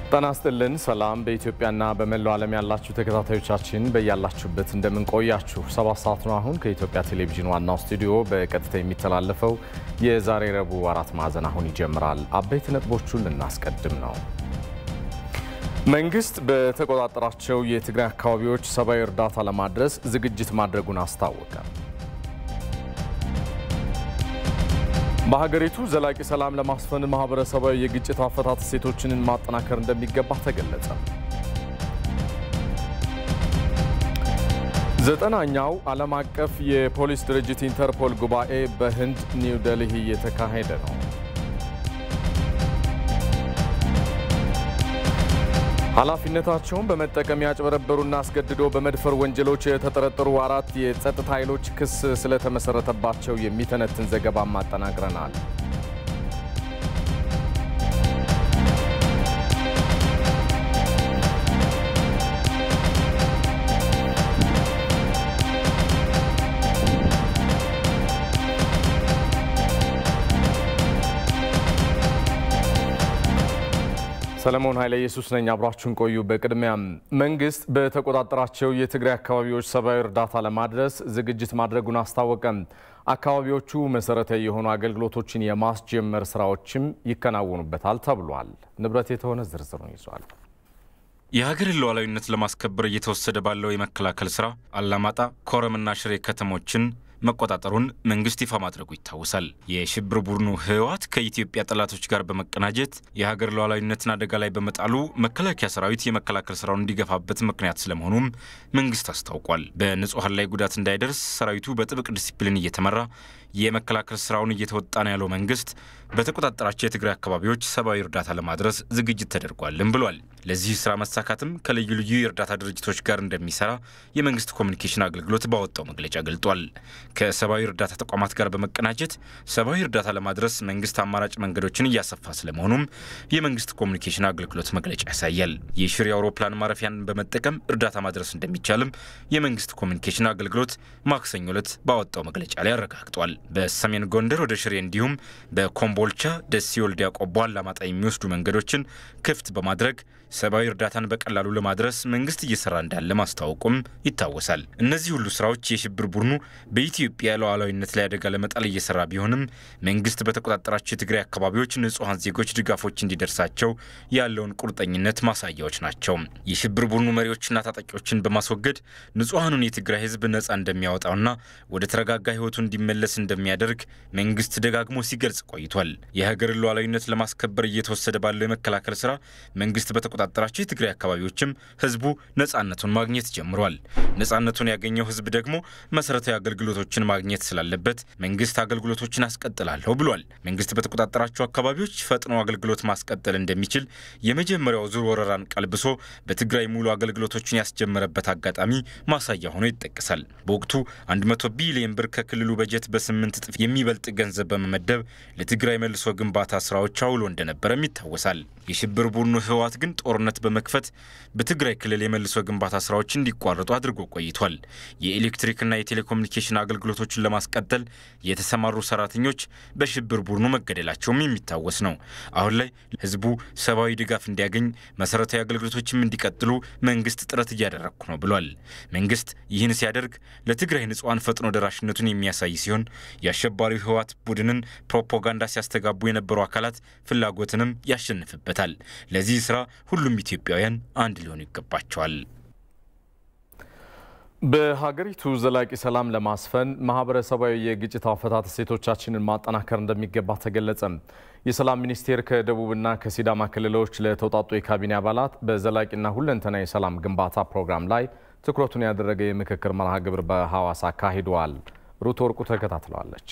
ጤና ይስጥልን። ሰላም በኢትዮጵያና በመላው ዓለም ያላችሁ ተከታታዮቻችን በያላችሁበት እንደምንቆያችሁ ሰባት ሰዓት ነው። አሁን ከኢትዮጵያ ቴሌቪዥን ዋናው ስቱዲዮ በቀጥታ የሚተላለፈው የዛሬ ረቡዕ አራት ማዕዘን አሁን ይጀምራል። አበይት ነጥቦቹን ልናስቀድም ነው። መንግስት በተቆጣጠራቸው የትግራይ አካባቢዎች ሰብአዊ እርዳታ ለማድረስ ዝግጅት ማድረጉን አስታወቀ። በሀገሪቱ ዘላቂ ሰላም ለማስፈን ማህበረሰባዊ የግጭት አፈታት እሴቶችን ማጠናከር እንደሚገባ ተገለጸ። ዘጠናኛው ዓለም አቀፍ የፖሊስ ድርጅት ኢንተርፖል ጉባኤ በህንድ ኒው ደልሂ እየተካሄደ ነው። ኃላፊነታቸውን በመጠቀም ያጭበረበሩና አስገድዶ በመድፈር ወንጀሎች የተጠረጠሩ አራት የጸጥታ ኃይሎች ክስ ስለተመሰረተባቸው የሚተነትን ዘገባም አጠናቅረናል። ሰለሞን ኃይለ ኢየሱስ ነኝ። አብራችሁን ቆዩ። በቅድሚያም መንግስት በተቆጣጠራቸው የትግራይ አካባቢዎች ሰብአዊ እርዳታ ለማድረስ ዝግጅት ማድረጉን አስታወቀም። አካባቢዎቹ መሰረታዊ የሆኑ አገልግሎቶችን የማስጀመር ስራዎችም ይከናወኑበታል ተብሏል። ንብረት የተሆነ ዝርዝሩን ይዟል። የሀገርን ሉዓላዊነት ለማስከበር እየተወሰደ ባለው የመከላከል ስራ አላማጣ፣ ኮረምና ሽሬ ከተሞችን መቆጣጠሩን መንግስት ይፋ ማድረጉ ይታወሳል። የሽብር ቡድኑ ህወሓት ከኢትዮጵያ ጠላቶች ጋር በመቀናጀት የሀገር ሉዓላዊነትን አደጋ ላይ በመጣሉ መከላከያ ሰራዊት የመከላከል ስራውን እንዲገፋበት ምክንያት ስለመሆኑም መንግስት አስታውቋል። በንጹሐን ላይ ጉዳት እንዳይደርስ ሰራዊቱ በጥብቅ ዲሲፕሊን እየተመራ የመከላከል ስራውን እየተወጣ ነው ያለው መንግስት በተቆጣጠራቸው የትግራይ አካባቢዎች ሰብአዊ እርዳታ ለማድረስ ዝግጅት ተደርጓልም ብሏል። ለዚህ ስራ መሳካትም ከልዩ ልዩ የእርዳታ ድርጅቶች ጋር እንደሚሰራ የመንግስት ኮሚኒኬሽን አገልግሎት ባወጣው መግለጫ ገልጧል። ከሰብአዊ እርዳታ ተቋማት ጋር በመቀናጀት ሰብአዊ እርዳታ ለማድረስ መንግስት አማራጭ መንገዶችን እያሰፋ ስለመሆኑም የመንግስት ኮሚኒኬሽን አገልግሎት መግለጫ ያሳያል። የሽሬ አውሮፕላን ማረፊያን በመጠቀም እርዳታ ማድረስ እንደሚቻልም የመንግስት ኮሚኒኬሽን አገልግሎት ማክሰኞ ዕለት ባወጣው መግለጫ ላይ አረጋግጧል። በሰሜን ጎንደር ወደ ሽሬ እንዲሁም በኮምቦልቻ፣ ደሴ፣ ወልዲያ፣ ቆቦ፣ አላማጣ የሚወስዱ መንገዶችን ክፍት በማድረግ ሰብአዊ እርዳታን በቀላሉ ለማድረስ መንግስት እየሰራ እንዳለ ማስታወቁም ይታወሳል። እነዚህ ሁሉ ስራዎች የሽብር ቡድኑ በኢትዮጵያ ሉዓላዊነት ላይ አደጋ ለመጣል እየሰራ ቢሆንም መንግስት በተቆጣጠራቸው የትግራይ አካባቢዎች ንጹሐን ዜጎች ድጋፎች እንዲደርሳቸው ያለውን ቁርጠኝነት ማሳያዎች ናቸው። የሽብር ቡድኑ መሪዎችና ታጣቂዎችን በማስወገድ ንጹሐኑን የትግራይ ህዝብ ነጻ እንደሚያወጣውና ወደ ተረጋጋ ህይወቱ እንዲመለስ እንደሚያደርግ መንግስት ደጋግሞ ሲገልጽ ቆይቷል። የሀገርን ሉዓላዊነት ለማስከበር እየተወሰደ ባለው የመከላከል ስራ መንግስት በተቆጣጠራቸው የትግራይ አካባቢዎችም ህዝቡ ነጻነቱን ማግኘት ጀምሯል። ነጻነቱን ያገኘው ህዝብ ደግሞ መሰረታዊ አገልግሎቶችን ማግኘት ስላለበት መንግስት አገልግሎቶችን አስቀጥላለሁ ብሏል። መንግስት በተቆጣጠራቸው አካባቢዎች ፈጥኖ አገልግሎት ማስቀጠል እንደሚችል የመጀመሪያው ዙር ወረራን ቀልብሶ በትግራይ ሙሉ አገልግሎቶችን ያስጀመረበት አጋጣሚ ማሳያ ሆኖ ይጠቀሳል። በወቅቱ 100 ቢሊዮን ብር ከክልሉ በጀት በስምንት እጥፍ የሚበልጥ ገንዘብ በመመደብ ለትግራይ መልሶ ግንባታ ስራዎች አውሎ እንደነበረም ይታወሳል። የሽብር ቡድኑ ህወሓት ግን ጦርነት በመክፈት በትግራይ ክልል የመልሶ ግንባታ ስራዎች እንዲቋረጡ አድርጎ ቆይቷል። የኤሌክትሪክና የቴሌኮሙኒኬሽን አገልግሎቶችን ለማስቀጠል የተሰማሩ ሰራተኞች በሽብር ቡድኑ መገደላቸውም የሚታወስ ነው። አሁን ላይ ህዝቡ ሰብአዊ ድጋፍ እንዲያገኝ፣ መሰረታዊ አገልግሎቶችም እንዲቀጥሉ መንግስት ጥረት እያደረግኩ ነው ብሏል። መንግስት ይህን ሲያደርግ ለትግራይ ንጹሐን ፈጥኖ ደራሽነቱን የሚያሳይ ሲሆን የአሸባሪው ህወሓት ቡድንን ፕሮፓጋንዳ ሲያስተጋቡ የነበሩ አካላት ፍላጎትንም ያሸንፍበታል። ለዚህ ስራ ሁሉም ኢትዮጵያውያን አንድ ሊሆኑ ይገባቸዋል። በሀገሪቱ ዘላቂ ሰላም ለማስፈን ማህበረሰባዊ የግጭት አፈታት እሴቶቻችንን ማጠናከር እንደሚገባ ተገለጸ። የሰላም ሚኒስቴር ከደቡብና ከሲዳማ ክልሎች ለተውጣጡ የካቢኔ አባላት በዘላቂና ሁለንተና የሰላም ግንባታ ፕሮግራም ላይ ትኩረቱን ያደረገ የምክክር መርሃ ግብር በሐዋሳ አካሂደዋል። ሩት ወርቁ ተከታትለዋለች።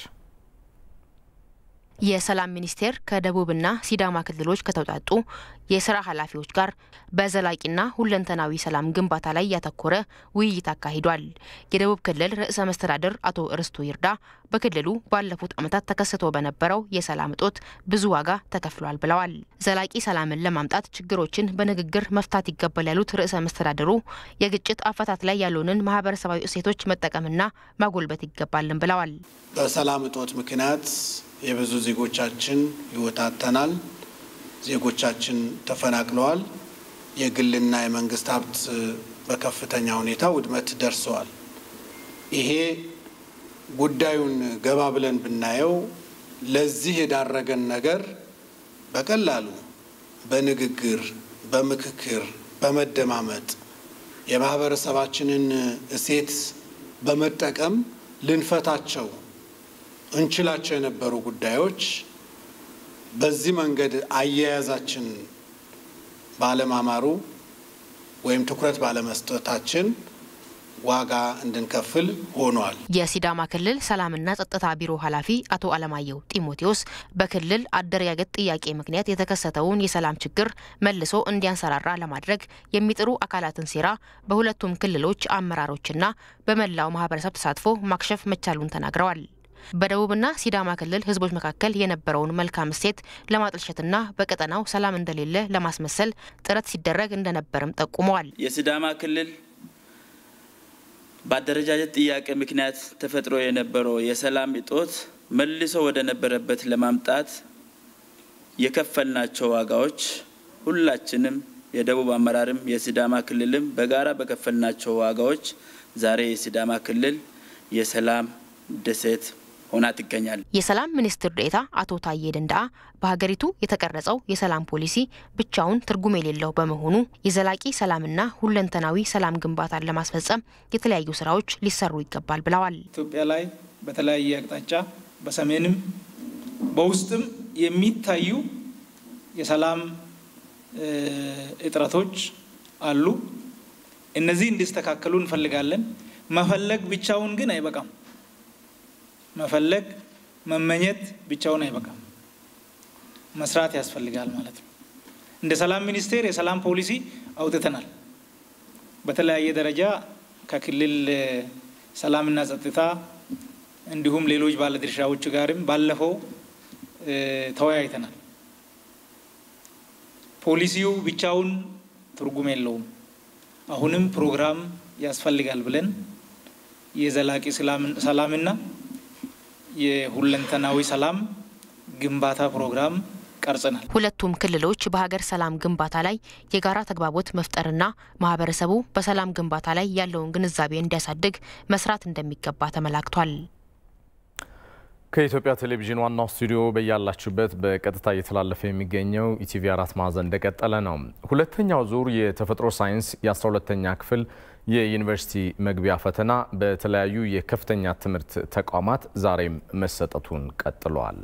የሰላም ሚኒስቴር ከደቡብና ሲዳማ ክልሎች ከተውጣጡ የስራ ኃላፊዎች ጋር በዘላቂና ሁለንተናዊ ሰላም ግንባታ ላይ ያተኮረ ውይይት አካሂዷል። የደቡብ ክልል ርዕሰ መስተዳድር አቶ ርስቱ ይርዳ በክልሉ ባለፉት ዓመታት ተከስቶ በነበረው የሰላም እጦት ብዙ ዋጋ ተከፍሏል ብለዋል። ዘላቂ ሰላምን ለማምጣት ችግሮችን በንግግር መፍታት ይገባል ያሉት ርዕሰ መስተዳድሩ የግጭት አፈታት ላይ ያሉንን ማህበረሰባዊ እሴቶች መጠቀምና ማጎልበት ይገባልን ብለዋል። በሰላም እጦት ምክንያት የብዙ ዜጎቻችን ሕይወት አጥተናል። ዜጎቻችን ተፈናቅለዋል። የግልና የመንግስት ሀብት በከፍተኛ ሁኔታ ውድመት ደርሰዋል። ይሄ ጉዳዩን ገባ ብለን ብናየው ለዚህ የዳረገን ነገር በቀላሉ በንግግር፣ በምክክር፣ በመደማመጥ የማህበረሰባችንን እሴት በመጠቀም ልንፈታቸው እንችላቸው የነበሩ ጉዳዮች በዚህ መንገድ አያያዛችን ባለማማሩ ወይም ትኩረት ባለመስጠታችን ዋጋ እንድንከፍል ሆኗል። የሲዳማ ክልል ሰላምና ጸጥታ ቢሮ ኃላፊ አቶ አለማየሁ ጢሞቴዎስ በክልል አደረጃጀት ጥያቄ ምክንያት የተከሰተውን የሰላም ችግር መልሶ እንዲያንሰራራ ለማድረግ የሚጥሩ አካላትን ሴራ በሁለቱም ክልሎች አመራሮችና በመላው ማህበረሰብ ተሳትፎ ማክሸፍ መቻሉን ተናግረዋል። በደቡብና ሲዳማ ክልል ህዝቦች መካከል የነበረውን መልካም እሴት ለማጥልሸትና በቀጠናው ሰላም እንደሌለ ለማስመሰል ጥረት ሲደረግ እንደነበርም ጠቁመዋል። የሲዳማ ክልል በአደረጃጀት ጥያቄ ምክንያት ተፈጥሮ የነበረው የሰላም እጦት መልሶ ወደ ነበረበት ለማምጣት የከፈልናቸው ዋጋዎች ሁላችንም የደቡብ አመራርም የሲዳማ ክልልም በጋራ በከፈልናቸው ዋጋዎች ዛሬ የሲዳማ ክልል የሰላም ደሴት ሆና ትገኛል። የሰላም ሚኒስትር ዴኤታ አቶ ታዬ ደንዳአ በሀገሪቱ የተቀረጸው የሰላም ፖሊሲ ብቻውን ትርጉም የሌለው በመሆኑ የዘላቂ ሰላምና ሁለንተናዊ ሰላም ግንባታን ለማስፈጸም የተለያዩ ስራዎች ሊሰሩ ይገባል ብለዋል። ኢትዮጵያ ላይ በተለያየ አቅጣጫ በሰሜንም በውስጥም የሚታዩ የሰላም እጥረቶች አሉ። እነዚህ እንዲስተካከሉ እንፈልጋለን። መፈለግ ብቻውን ግን አይበቃም። መፈለግ መመኘት ብቻውን አይበቃም። መስራት ያስፈልጋል ማለት ነው። እንደ ሰላም ሚኒስቴር የሰላም ፖሊሲ አውጥተናል። በተለያየ ደረጃ ከክልል ሰላምና ጸጥታ እንዲሁም ሌሎች ባለድርሻዎች ጋርም ባለፈው ተወያይተናል። ፖሊሲው ብቻውን ትርጉም የለውም። አሁንም ፕሮግራም ያስፈልጋል ብለን የዘላቂ ሰላምና የሁለንተናዊ ሰላም ግንባታ ፕሮግራም ቀርጸናል። ሁለቱም ክልሎች በሀገር ሰላም ግንባታ ላይ የጋራ ተግባቦት መፍጠርና ማህበረሰቡ በሰላም ግንባታ ላይ ያለውን ግንዛቤ እንዲያሳድግ መስራት እንደሚገባ ተመላክቷል። ከኢትዮጵያ ቴሌቪዥን ዋናው ስቱዲዮ በያላችሁበት በቀጥታ እየተላለፈ የሚገኘው ኢቲቪ አራት ማዕዘን እንደቀጠለ ነው። ሁለተኛው ዙር የተፈጥሮ ሳይንስ የ12ተኛ ክፍል የዩኒቨርሲቲ መግቢያ ፈተና በተለያዩ የከፍተኛ ትምህርት ተቋማት ዛሬም መሰጠቱን ቀጥሏል።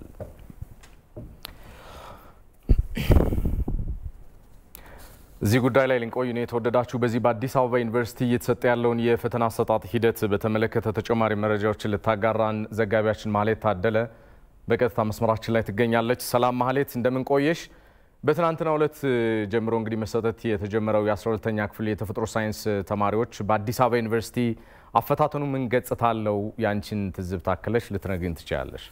እዚህ ጉዳይ ላይ ልንቆይ ነው የተወደዳችሁ። በዚህ በአዲስ አበባ ዩኒቨርሲቲ እየተሰጠ ያለውን የፈተና አሰጣጥ ሂደት በተመለከተ ተጨማሪ መረጃዎችን ልታጋራን ዘጋቢያችን ማህሌት ታደለ በቀጥታ መስመራችን ላይ ትገኛለች። ሰላም ማህሌት፣ እንደምን ቆየሽ? በትናንትናው ዕለት ጀምሮ እንግዲህ መሰጠት የተጀመረው የ12ተኛ ክፍል የተፈጥሮ ሳይንስ ተማሪዎች በአዲስ አበባ ዩኒቨርሲቲ አፈታተኑ ምን ገጽታ አለው? ያንቺን ትዝብት አክለሽ ልትነግሪን ትችላለሽ?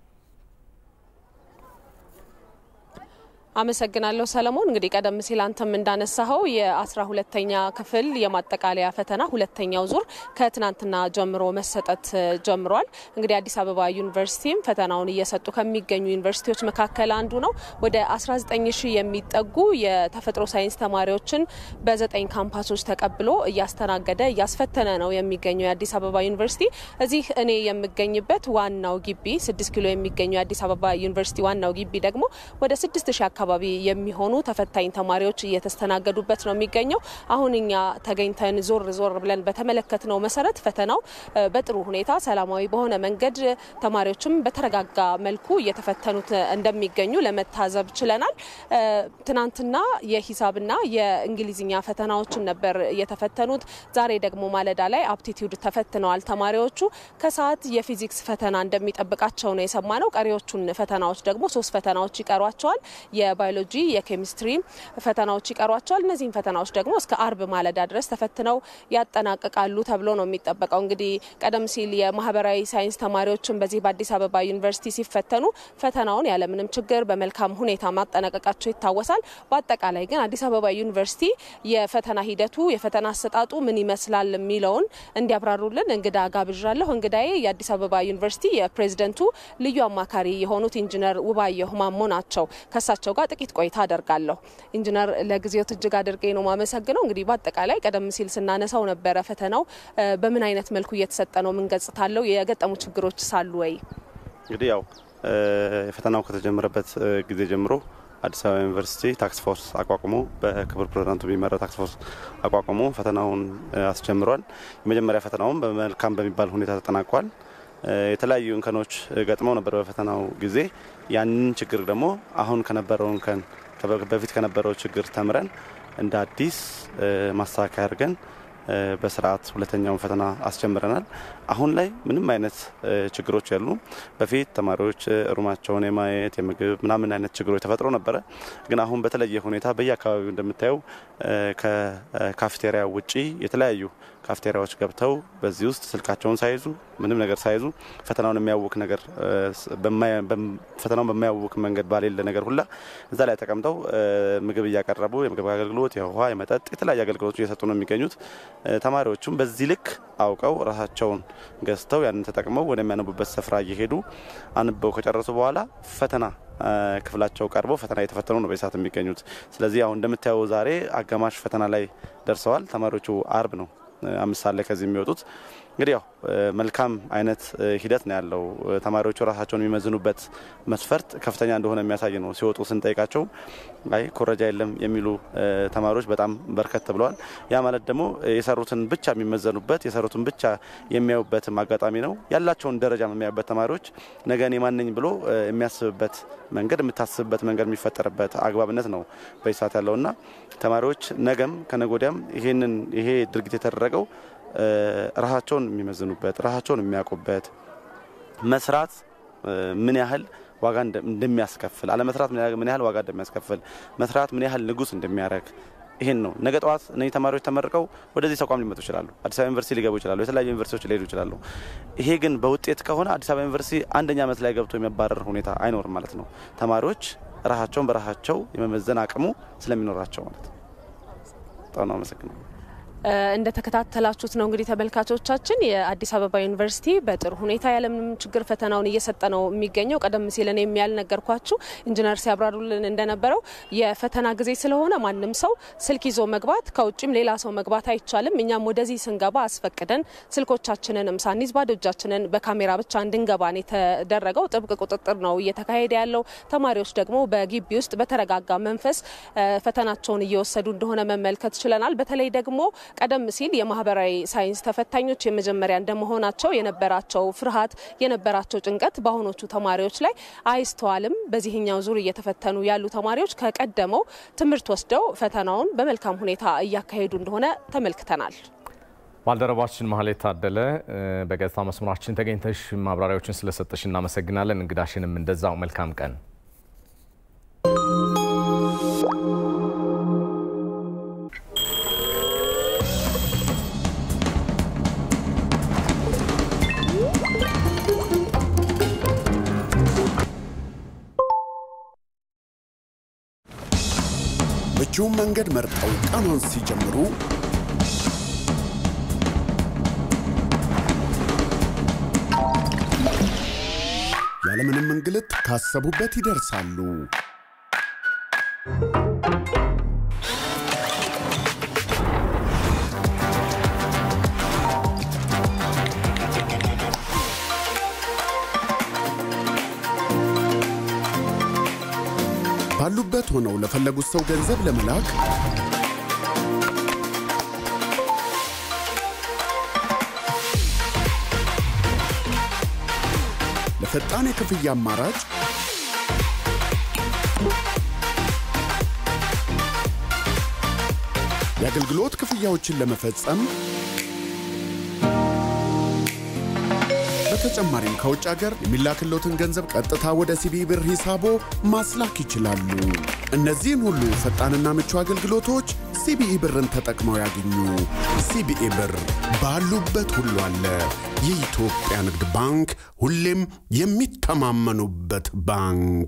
አመሰግናለሁ ሰለሞን። እንግዲህ ቀደም ሲል አንተም እንዳነሳኸው የአስራ ሁለተኛ ክፍል የማጠቃለያ ፈተና ሁለተኛው ዙር ከትናንትና ጀምሮ መሰጠት ጀምሯል። እንግዲህ አዲስ አበባ ዩኒቨርሲቲም ፈተናውን እየሰጡ ከሚገኙ ዩኒቨርሲቲዎች መካከል አንዱ ነው። ወደ 19 ሺህ የሚጠጉ የተፈጥሮ ሳይንስ ተማሪዎችን በዘጠኝ ካምፓሶች ተቀብሎ እያስተናገደ እያስፈተነ ነው የሚገኘው የአዲስ አበባ ዩኒቨርሲቲ። እዚህ እኔ የምገኝበት ዋናው ግቢ ስድስት ኪሎ የሚገኘው የአዲስ አበባ ዩኒቨርሲቲ ዋናው ግቢ ደግሞ ወደ ስድስት ሺህ አካባቢ የሚሆኑ ተፈታኝ ተማሪዎች እየተስተናገዱበት ነው የሚገኘው። አሁን እኛ ተገኝተን ዞር ዞር ብለን በተመለከትነው መሰረት ፈተናው በጥሩ ሁኔታ ሰላማዊ በሆነ መንገድ ተማሪዎችም በተረጋጋ መልኩ እየተፈተኑት እንደሚገኙ ለመታዘብ ችለናል። ትናንትና የሂሳብና የእንግሊዝኛ ፈተናዎችን ነበር የተፈተኑት። ዛሬ ደግሞ ማለዳ ላይ አፕቲቲዩድ ተፈትነዋል ተማሪዎቹ። ከሰዓት የፊዚክስ ፈተና እንደሚጠብቃቸው ነው የሰማነው። ቀሪዎቹን ፈተናዎች ደግሞ ሶስት ፈተናዎች ይቀሯቸዋል። የባዮሎጂ የኬሚስትሪ ፈተናዎች ይቀሯቸዋል። እነዚህም ፈተናዎች ደግሞ እስከ አርብ ማለዳ ድረስ ተፈትነው ያጠናቅቃሉ ተብሎ ነው የሚጠበቀው። እንግዲህ ቀደም ሲል የማህበራዊ ሳይንስ ተማሪዎችን በዚህ በአዲስ አበባ ዩኒቨርሲቲ ሲፈተኑ ፈተናውን ያለምንም ችግር በመልካም ሁኔታ ማጠናቀቃቸው ይታወሳል። በአጠቃላይ ግን አዲስ አበባ ዩኒቨርሲቲ የፈተና ሂደቱ የፈተና አሰጣጡ ምን ይመስላል የሚለውን እንዲያብራሩልን እንግዳ ጋብዣለሁ። እንግዳዬ የአዲስ አበባ ዩኒቨርሲቲ የፕሬዝደንቱ ልዩ አማካሪ የሆኑት ኢንጂነር ውባየሁ ማሞ ናቸው። ከሳቸው ጋር ጋር ጥቂት ቆይታ አደርጋለሁ። ኢንጂነር ለጊዜው እጅግ አድርጌ ነው ማመሰግነው። እንግዲህ በአጠቃላይ ቀደም ሲል ስናነሳው ነበረ ፈተናው በምን አይነት መልኩ እየተሰጠ ነው? ምን ገጽታ አለው? የገጠሙ ችግሮች ሳሉ ወይ? እንግዲህ ያው ፈተናው ከተጀመረበት ጊዜ ጀምሮ አዲስ አበባ ዩኒቨርሲቲ ታክስ ፎርስ አቋቁሞ በክቡር ፕሬዚዳንቱ የሚመራ ታክስ ፎርስ አቋቁሞ ፈተናውን አስጀምሯል። የመጀመሪያ ፈተናውም በመልካም በሚባል ሁኔታ ተጠናቋል። የተለያዩ እንከኖች ገጥመው ነበር በፈተናው ጊዜ። ያንን ችግር ደግሞ አሁን ከነበረው እንከን በፊት ከነበረው ችግር ተምረን እንደ አዲስ ማስተካከያ አድርገን በስርዓት ሁለተኛውን ፈተና አስጀምረናል። አሁን ላይ ምንም አይነት ችግሮች ያሉ በፊት ተማሪዎች ሩማቸውን የማየት የምግብ ምናምን አይነት ችግሮች ተፈጥሮ ነበረ። ግን አሁን በተለየ ሁኔታ በየአካባቢው እንደምታየው ከካፍቴሪያ ውጪ የተለያዩ ካፍቴሪያዎች ገብተው በዚህ ውስጥ ስልካቸውን ሳይዙ ምንም ነገር ሳይዙ ፈተናውን የሚያውክ ነገር ፈተናውን በማያውክ መንገድ ባሌለ ነገር ሁላ እዛ ላይ ተቀምጠው ምግብ እያቀረቡ የምግብ አገልግሎት፣ የውሃ፣ የመጠጥ የተለያዩ አገልግሎቶች እየሰጡ ነው የሚገኙት። ተማሪዎቹም በዚህ ልክ አውቀው ራሳቸውን ገዝተው ያንን ተጠቅመው ወደሚያነቡበት ስፍራ እየሄዱ አንበው ከጨረሱ በኋላ ፈተና ክፍላቸው ቀርበው ፈተና እየተፈተኑ ነው በሰዓት የሚገኙት። ስለዚህ አሁን እንደምታየው ዛሬ አጋማሽ ፈተና ላይ ደርሰዋል። ተማሪዎቹ አርብ ነው አምስት ሰዓት ላይ ከዚህ የሚወጡት እንግዲህ ያው መልካም አይነት ሂደት ነው ያለው። ተማሪዎቹ ራሳቸውን የሚመዝኑበት መስፈርት ከፍተኛ እንደሆነ የሚያሳይ ነው። ሲወጡ ስንጠይቃቸው አይ ኮረጃ የለም የሚሉ ተማሪዎች በጣም በርከት ብለዋል። ያ ማለት ደግሞ የሰሩትን ብቻ የሚመዘኑበት የሰሩትን ብቻ የሚያዩበትም አጋጣሚ ነው። ያላቸውን ደረጃ የሚያዩበት ተማሪዎች ነገ እኔ ማንኝ ብሎ የሚያስብበት መንገድ የምታስብበት መንገድ የሚፈጠርበት አግባብነት ነው በዚህ ሰዓት ያለውና ተማሪዎች ነገም ከነጎዲያም ይሄንን ይሄ ድርጊት የተደረገው ራሳቸውን የሚመዝኑበት ራሳቸውን የሚያውቁበት መስራት ምን ያህል ዋጋ እንደሚያስከፍል አለመስራት ምን ያህል ዋጋ እንደሚያስከፍል መስራት ምን ያህል ንጉስ እንደሚያደርግ ይሄን ነው። ነገ ጠዋት እነዚህ ተማሪዎች ተመርቀው ወደዚህ ተቋም ሊመጡ ይችላሉ። አዲስ አበባ ዩኒቨርሲቲ ሊገቡ ይችላሉ። የተለያዩ ዩኒቨርሲቲዎች ሊሄዱ ይችላሉ። ይሄ ግን በውጤት ከሆነ አዲስ አበባ ዩኒቨርሲቲ አንደኛ ዓመት ላይ ገብቶ የሚያባረር ሁኔታ አይኖርም ማለት ነው። ተማሪዎች ራሳቸውን በራሳቸው የመመዘን አቅሙ ስለሚኖራቸው ማለት ነው። በጣም ነው አመሰግናለሁ። እንደተከታተላችሁት ነው እንግዲህ ተመልካቾቻችን የአዲስ አበባ ዩኒቨርሲቲ በጥሩ ሁኔታ ያለምንም ችግር ፈተናውን እየሰጠ ነው የሚገኘው። ቀደም ሲል እኔም ያልነገርኳችሁ ኢንጂነር ሲያብራሩልን እንደነበረው የፈተና ጊዜ ስለሆነ ማንም ሰው ስልክ ይዞ መግባት ከውጭም ሌላ ሰው መግባት አይቻልም። እኛም ወደዚህ ስንገባ አስፈቅደን ስልኮቻችንንም ሳንይዝ ባዶ እጃችንን በካሜራ ብቻ እንድንገባ ነው የተደረገው። ጥብቅ ቁጥጥር ነው እየተካሄደ ያለው። ተማሪዎች ደግሞ በግቢ ውስጥ በተረጋጋ መንፈስ ፈተናቸውን እየወሰዱ እንደሆነ መመልከት ችለናል። በተለይ ደግሞ ቀደም ሲል የማህበራዊ ሳይንስ ተፈታኞች የመጀመሪያ እንደመሆናቸው የነበራቸው ፍርሃት የነበራቸው ጭንቀት በአሁኖቹ ተማሪዎች ላይ አይስተዋልም። በዚህኛው ዙር እየተፈተኑ ያሉ ተማሪዎች ከቀደመው ትምህርት ወስደው ፈተናውን በመልካም ሁኔታ እያካሄዱ እንደሆነ ተመልክተናል። ባልደረባችን ማህሌት ታደለ በገጽታ መስመራችን ተገኝተሽ ማብራሪያዎችን ስለሰጠሽ እናመሰግናለን። እንግዳሽንም እንደዛው መልካም ቀን። ምቹውን መንገድ መርጠው ቀኑን ሲጀምሩ ያለምንም እንግልት ካሰቡበት ይደርሳሉ። ባሉበት ሆነው ለፈለጉት ሰው ገንዘብ ለመላክ ለፈጣን የክፍያ አማራጭ የአገልግሎት ክፍያዎችን ለመፈጸም በተጨማሪም ከውጭ ሀገር የሚላክሎትን ገንዘብ ቀጥታ ወደ ሲቢኢ ብር ሂሳቦ ማስላክ ይችላሉ። እነዚህን ሁሉ ፈጣንና ምቹ አገልግሎቶች ሲቢኢ ብርን ተጠቅመው ያገኙ። ሲቢኢ ብር ባሉበት ሁሉ አለ። የኢትዮጵያ ንግድ ባንክ ሁሌም የሚተማመኑበት ባንክ።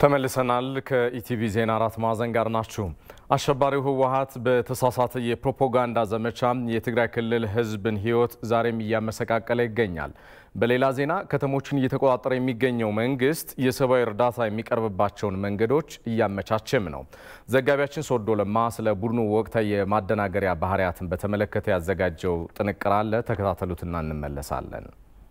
ተመልሰናል። ከኢቲቪ ዜና አራት ማዕዘን ጋር ናችሁ። አሸባሪው ህወሓት በተሳሳተ የፕሮፓጋንዳ ዘመቻ የትግራይ ክልል ህዝብን ህይወት ዛሬም እያመሰቃቀለ ይገኛል። በሌላ ዜና ከተሞችን እየተቆጣጠረ የሚገኘው መንግስት የሰብአዊ እርዳታ የሚቀርብባቸውን መንገዶች እያመቻቸም ነው። ዘጋቢያችን ሶዶ ለማ ስለ ቡድኑ ወቅታዊ የማደናገሪያ ባህሪያትን በተመለከተ ያዘጋጀው ጥንቅር አለ። ተከታተሉትና እንመለሳለን።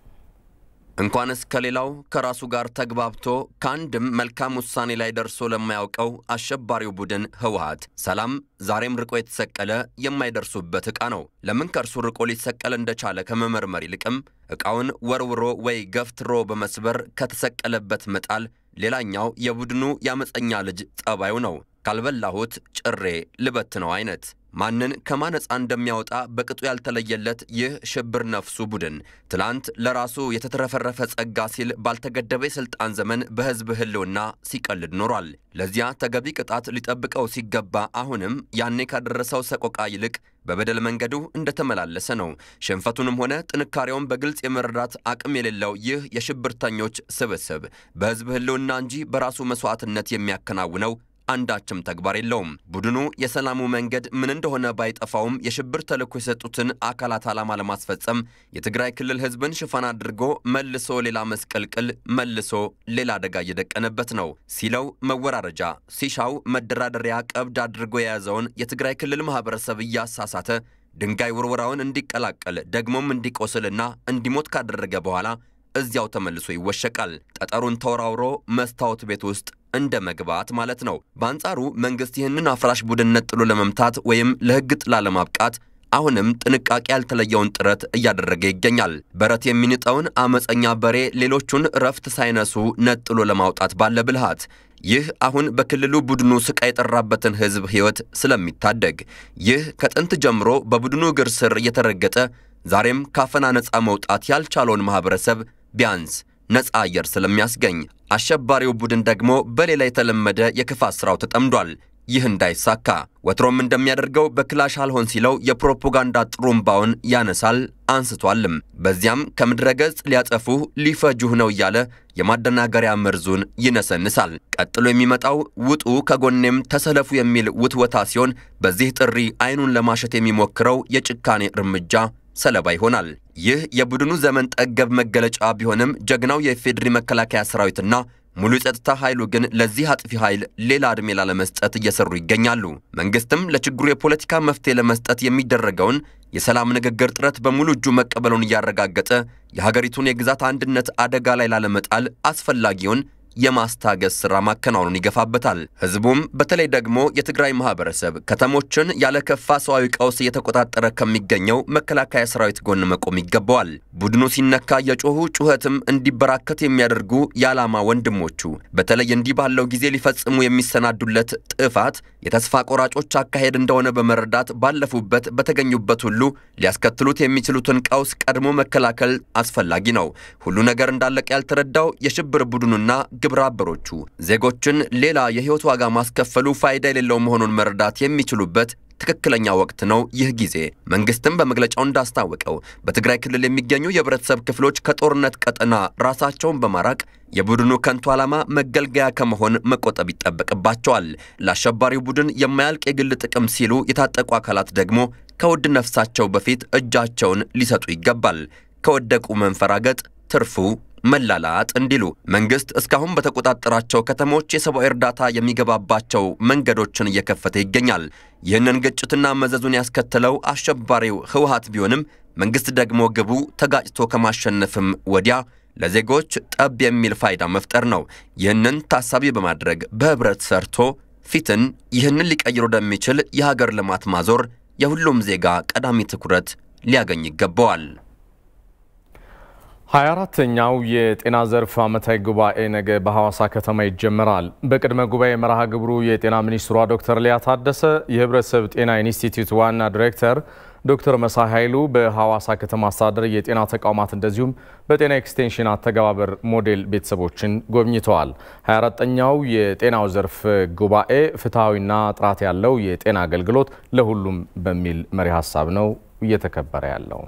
እንኳንስ ከሌላው ከራሱ ጋር ተግባብቶ ከአንድም መልካም ውሳኔ ላይ ደርሶ ለማያውቀው አሸባሪው ቡድን ህወሓት ሰላም ዛሬም ርቆ የተሰቀለ የማይደርሱበት ዕቃ ነው። ለምን ከእርሱ ርቆ ሊሰቀል እንደቻለ ከመመርመር ይልቅም ዕቃውን ወርውሮ ወይ ገፍትሮ በመስበር ከተሰቀለበት መጣል ሌላኛው የቡድኑ የአመፀኛ ልጅ ጠባዩ ነው። ካልበላሁት ጭሬ ልበት ነው አይነት ማንን ከማነጻ እንደሚያወጣ በቅጡ ያልተለየለት ይህ ሽብር ነፍሱ ቡድን ትላንት ለራሱ የተትረፈረፈ ጸጋ ሲል ባልተገደበ የሥልጣን ዘመን በሕዝብ ህልውና ሲቀልድ ኖሯል። ለዚያ ተገቢ ቅጣት ሊጠብቀው ሲገባ አሁንም ያኔ ካደረሰው ሰቆቃ ይልቅ በበደል መንገዱ እንደተመላለሰ ነው። ሽንፈቱንም ሆነ ጥንካሬውን በግልጽ የመረዳት አቅም የሌለው ይህ የሽብርተኞች ስብስብ በሕዝብ ህልውና እንጂ በራሱ መስዋዕትነት የሚያከናውነው አንዳችም ተግባር የለውም። ቡድኑ የሰላሙ መንገድ ምን እንደሆነ ባይጠፋውም የሽብር ተልዕኮ የሰጡትን አካላት ዓላማ ለማስፈጸም የትግራይ ክልል ህዝብን ሽፋን አድርጎ መልሶ ሌላ መስቀልቅል፣ መልሶ ሌላ አደጋ እየደቀነበት ነው። ሲለው መወራረጃ፣ ሲሻው መደራደሪያ ቀብድ አድርጎ የያዘውን የትግራይ ክልል ማህበረሰብ እያሳሳተ ድንጋይ ውርወራውን እንዲቀላቀል ደግሞም እንዲቆስልና እንዲሞት ካደረገ በኋላ እዚያው ተመልሶ ይወሸቃል። ጠጠሩን ተወራውሮ መስታወት ቤት ውስጥ እንደ መግባት ማለት ነው። በአንጻሩ መንግስት ይህንን አፍራሽ ቡድን ነጥሎ ለመምታት ወይም ለህግ ጥላ ለማብቃት አሁንም ጥንቃቄ ያልተለየውን ጥረት እያደረገ ይገኛል። በረት የሚንጠውን አመፀኛ በሬ ሌሎቹን እረፍት ሳይነሱ ነጥሎ ለማውጣት ባለ ብልሃት ይህ አሁን በክልሉ ቡድኑ ስቃይ የጠራበትን ህዝብ ህይወት ስለሚታደግ ይህ ከጥንት ጀምሮ በቡድኑ እግር ስር እየተረገጠ ዛሬም ካፈና ነፃ መውጣት ያልቻለውን ማህበረሰብ ቢያንስ ነፃ አየር ስለሚያስገኝ አሸባሪው ቡድን ደግሞ በሌላ የተለመደ የክፋት ሥራው ተጠምዷል። ይህ እንዳይሳካ ወትሮም እንደሚያደርገው በክላሽ አልሆን ሲለው የፕሮፓጋንዳ ጥሩምባውን ያነሳል አንስቷልም። በዚያም ከምድረ ገጽ ሊያጠፉህ ሊፈጁህ ነው እያለ የማደናገሪያ መርዙን ይነሰንሳል። ቀጥሎ የሚመጣው ውጡ ከጎኔም ተሰለፉ የሚል ውትወታ ሲሆን በዚህ ጥሪ አይኑን ለማሸት የሚሞክረው የጭካኔ እርምጃ ሰለባ ይሆናል። ይህ የቡድኑ ዘመን ጠገብ መገለጫ ቢሆንም ጀግናው የኢፌዴሪ መከላከያ ሰራዊትና ሙሉ የጸጥታ ኃይሉ ግን ለዚህ አጥፊ ኃይል ሌላ ዕድሜ ላለመስጠት እየሰሩ ይገኛሉ። መንግስትም ለችግሩ የፖለቲካ መፍትሄ ለመስጠት የሚደረገውን የሰላም ንግግር ጥረት በሙሉ እጁ መቀበሉን እያረጋገጠ የሀገሪቱን የግዛት አንድነት አደጋ ላይ ላለመጣል አስፈላጊውን የማስታገስ ሥራ ማከናወኑን ይገፋበታል። ህዝቡም በተለይ ደግሞ የትግራይ ማህበረሰብ ከተሞችን ያለ ከፋ ሰዋዊ ቀውስ እየተቆጣጠረ ከሚገኘው መከላከያ ሰራዊት ጎን መቆም ይገባዋል። ቡድኑ ሲነካ የጮሁ ጩኸትም እንዲበራከት የሚያደርጉ የዓላማ ወንድሞቹ በተለይ እንዲህ ባለው ጊዜ ሊፈጽሙ የሚሰናዱለት ጥፋት የተስፋ ቆራጮች አካሄድ እንደሆነ በመረዳት ባለፉበት በተገኙበት ሁሉ ሊያስከትሉት የሚችሉትን ቀውስ ቀድሞ መከላከል አስፈላጊ ነው። ሁሉ ነገር እንዳለቀ ያልተረዳው የሽብር ቡድኑና ግብረ አበሮቹ ዜጎችን ሌላ የህይወት ዋጋ ማስከፈሉ ፋይዳ የሌለው መሆኑን መረዳት የሚችሉበት ትክክለኛ ወቅት ነው ይህ ጊዜ። መንግስትም በመግለጫው እንዳስታወቀው በትግራይ ክልል የሚገኙ የህብረተሰብ ክፍሎች ከጦርነት ቀጠና ራሳቸውን በማራቅ የቡድኑ ከንቱ ዓላማ መገልገያ ከመሆን መቆጠብ ይጠበቅባቸዋል። ለአሸባሪው ቡድን የማያልቅ የግል ጥቅም ሲሉ የታጠቁ አካላት ደግሞ ከውድ ነፍሳቸው በፊት እጃቸውን ሊሰጡ ይገባል። ከወደቁ መንፈራገጥ ትርፉ መላላጥ እንዲሉ መንግስት እስካሁን በተቆጣጠራቸው ከተሞች የሰብአዊ እርዳታ የሚገባባቸው መንገዶችን እየከፈተ ይገኛል። ይህንን ግጭትና መዘዙን ያስከተለው አሸባሪው ህወሓት ቢሆንም መንግስት ደግሞ ግቡ ተጋጭቶ ከማሸነፍም ወዲያ ለዜጎች ጠብ የሚል ፋይዳ መፍጠር ነው። ይህንን ታሳቢ በማድረግ በህብረት ሰርቶ ፊትን ይህንን ሊቀይር ወደሚችል የሀገር ልማት ማዞር የሁሉም ዜጋ ቀዳሚ ትኩረት ሊያገኝ ይገባዋል። 24ተኛው የጤና ዘርፍ ዓመታዊ ጉባኤ ነገ በሐዋሳ ከተማ ይጀመራል። በቅድመ ጉባኤ መርሃ ግብሩ የጤና ሚኒስትሯ ዶክተር ሊያ ታደሰ፣ የህብረተሰብ ጤና ኢንስቲትዩት ዋና ዲሬክተር ዶክተር መሳይ ኃይሉ በሐዋሳ ከተማ አስተዳደር የጤና ተቋማት እንደዚሁም በጤና ኤክስቴንሽን አተገባበር ሞዴል ቤተሰቦችን ጎብኝተዋል። 24ተኛው የጤናው ዘርፍ ጉባኤ ፍትሐዊና ጥራት ያለው የጤና አገልግሎት ለሁሉም በሚል መሪ ሀሳብ ነው እየተከበረ ያለው።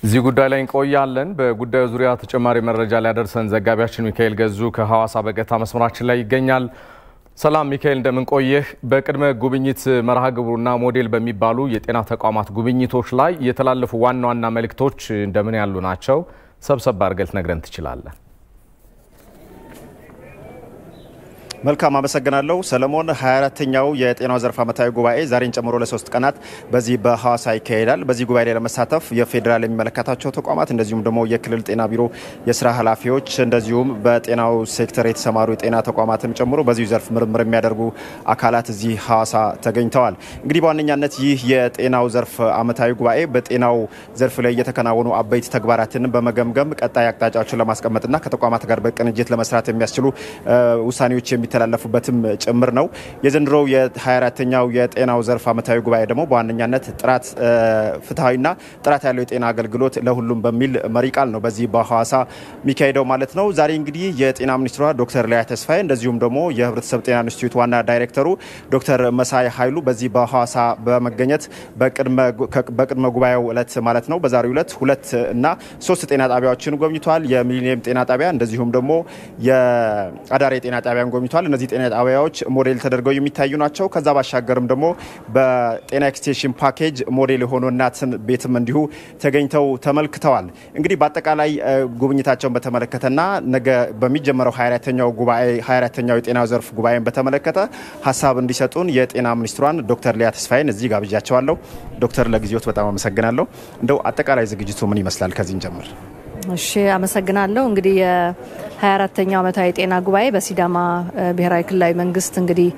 እዚህ ጉዳይ ላይ እንቆያለን። በጉዳዩ ዙሪያ ተጨማሪ መረጃ ሊያደርሰን ዘጋቢያችን ሚካኤል ገዙ ከሐዋሳ በቀጥታ መስመራችን ላይ ይገኛል። ሰላም ሚካኤል፣ እንደምን ቆየህ? በቅድመ ጉብኝት መርሃ ግብሩና ሞዴል በሚባሉ የጤና ተቋማት ጉብኝቶች ላይ የተላለፉ ዋና ዋና መልእክቶች እንደምን ያሉ ናቸው? ሰብሰብ አድርገህ ልትነግረን ትችላለህ? መልካም አመሰግናለሁ ሰለሞን። 24ተኛው የጤናው ዘርፍ ዓመታዊ ጉባኤ ዛሬን ጨምሮ ለሶስት ቀናት በዚህ በሐዋሳ ይካሄዳል። በዚህ ጉባኤ ላይ ለመሳተፍ የፌዴራል የሚመለከታቸው ተቋማት እንደዚሁም ደግሞ የክልል ጤና ቢሮ የስራ ኃላፊዎች እንደዚሁም በጤናው ሴክተር የተሰማሩ የጤና ተቋማትን ጨምሮ በዚሁ ዘርፍ ምርምር የሚያደርጉ አካላት እዚህ ሐዋሳ ተገኝተዋል። እንግዲህ በዋነኛነት ይህ የጤናው ዘርፍ ዓመታዊ ጉባኤ በጤናው ዘርፍ ላይ የተከናወኑ አበይት ተግባራትን በመገምገም ቀጣይ አቅጣጫዎችን ለማስቀመጥና ከተቋማት ጋር በቅንጅት ለመስራት የሚያስችሉ ውሳኔዎች የሚተላለፉበትም ጭምር ነው። የዘንድሮው የ24ተኛው የጤናው ዘርፍ ዓመታዊ ጉባኤ ደግሞ በዋነኛነት ጥራት ፍትሐዊና ጥራት ያለው የጤና አገልግሎት ለሁሉም በሚል መሪ ቃል ነው በዚህ በሐዋሳ የሚካሄደው ማለት ነው። ዛሬ እንግዲህ የጤና ሚኒስትሯ ዶክተር ሊያ ተስፋዬ እንደዚሁም ደግሞ የህብረተሰብ ጤና ኢንስቲትዩት ዋና ዳይሬክተሩ ዶክተር መሳይ ኃይሉ በዚህ በሐዋሳ በመገኘት በቅድመ ጉባኤው ዕለት ማለት ነው በዛሬው ዕለት ሁለት እና ሶስት ጤና ጣቢያዎችን ጎብኝተዋል። የሚሊኒየም ጤና ጣቢያ እንደዚሁም ደግሞ የአዳሬ ጤና ጣቢያን ጎብኝተዋል። እነዚህ ጤና ጣቢያዎች ሞዴል ተደርገው የሚታዩ ናቸው። ከዛ ባሻገርም ደግሞ በጤና ኤክስቴንሽን ፓኬጅ ሞዴል የሆኑ እናትን ቤትም እንዲሁ ተገኝተው ተመልክተዋል። እንግዲህ በአጠቃላይ ጉብኝታቸውን በተመለከተና ነገ በሚጀመረው 24ተኛው ጉባኤ 24ተኛው የጤና ዘርፍ ጉባኤን በተመለከተ ሀሳብ እንዲሰጡን የጤና ሚኒስትሯን ዶክተር ሊያ ተስፋዬን እዚህ ጋብዣቸዋለሁ። ዶክተር ለጊዜዎት በጣም አመሰግናለሁ። እንደው አጠቃላይ ዝግጅቱ ምን ይመስላል? ከዚህ እንጀምር። እሺ አመሰግናለሁ። እንግዲህ የ24ተኛው ዓመታዊ የጤና ጉባኤ በሲዳማ ብሔራዊ ክልላዊ መንግስት እንግዲህ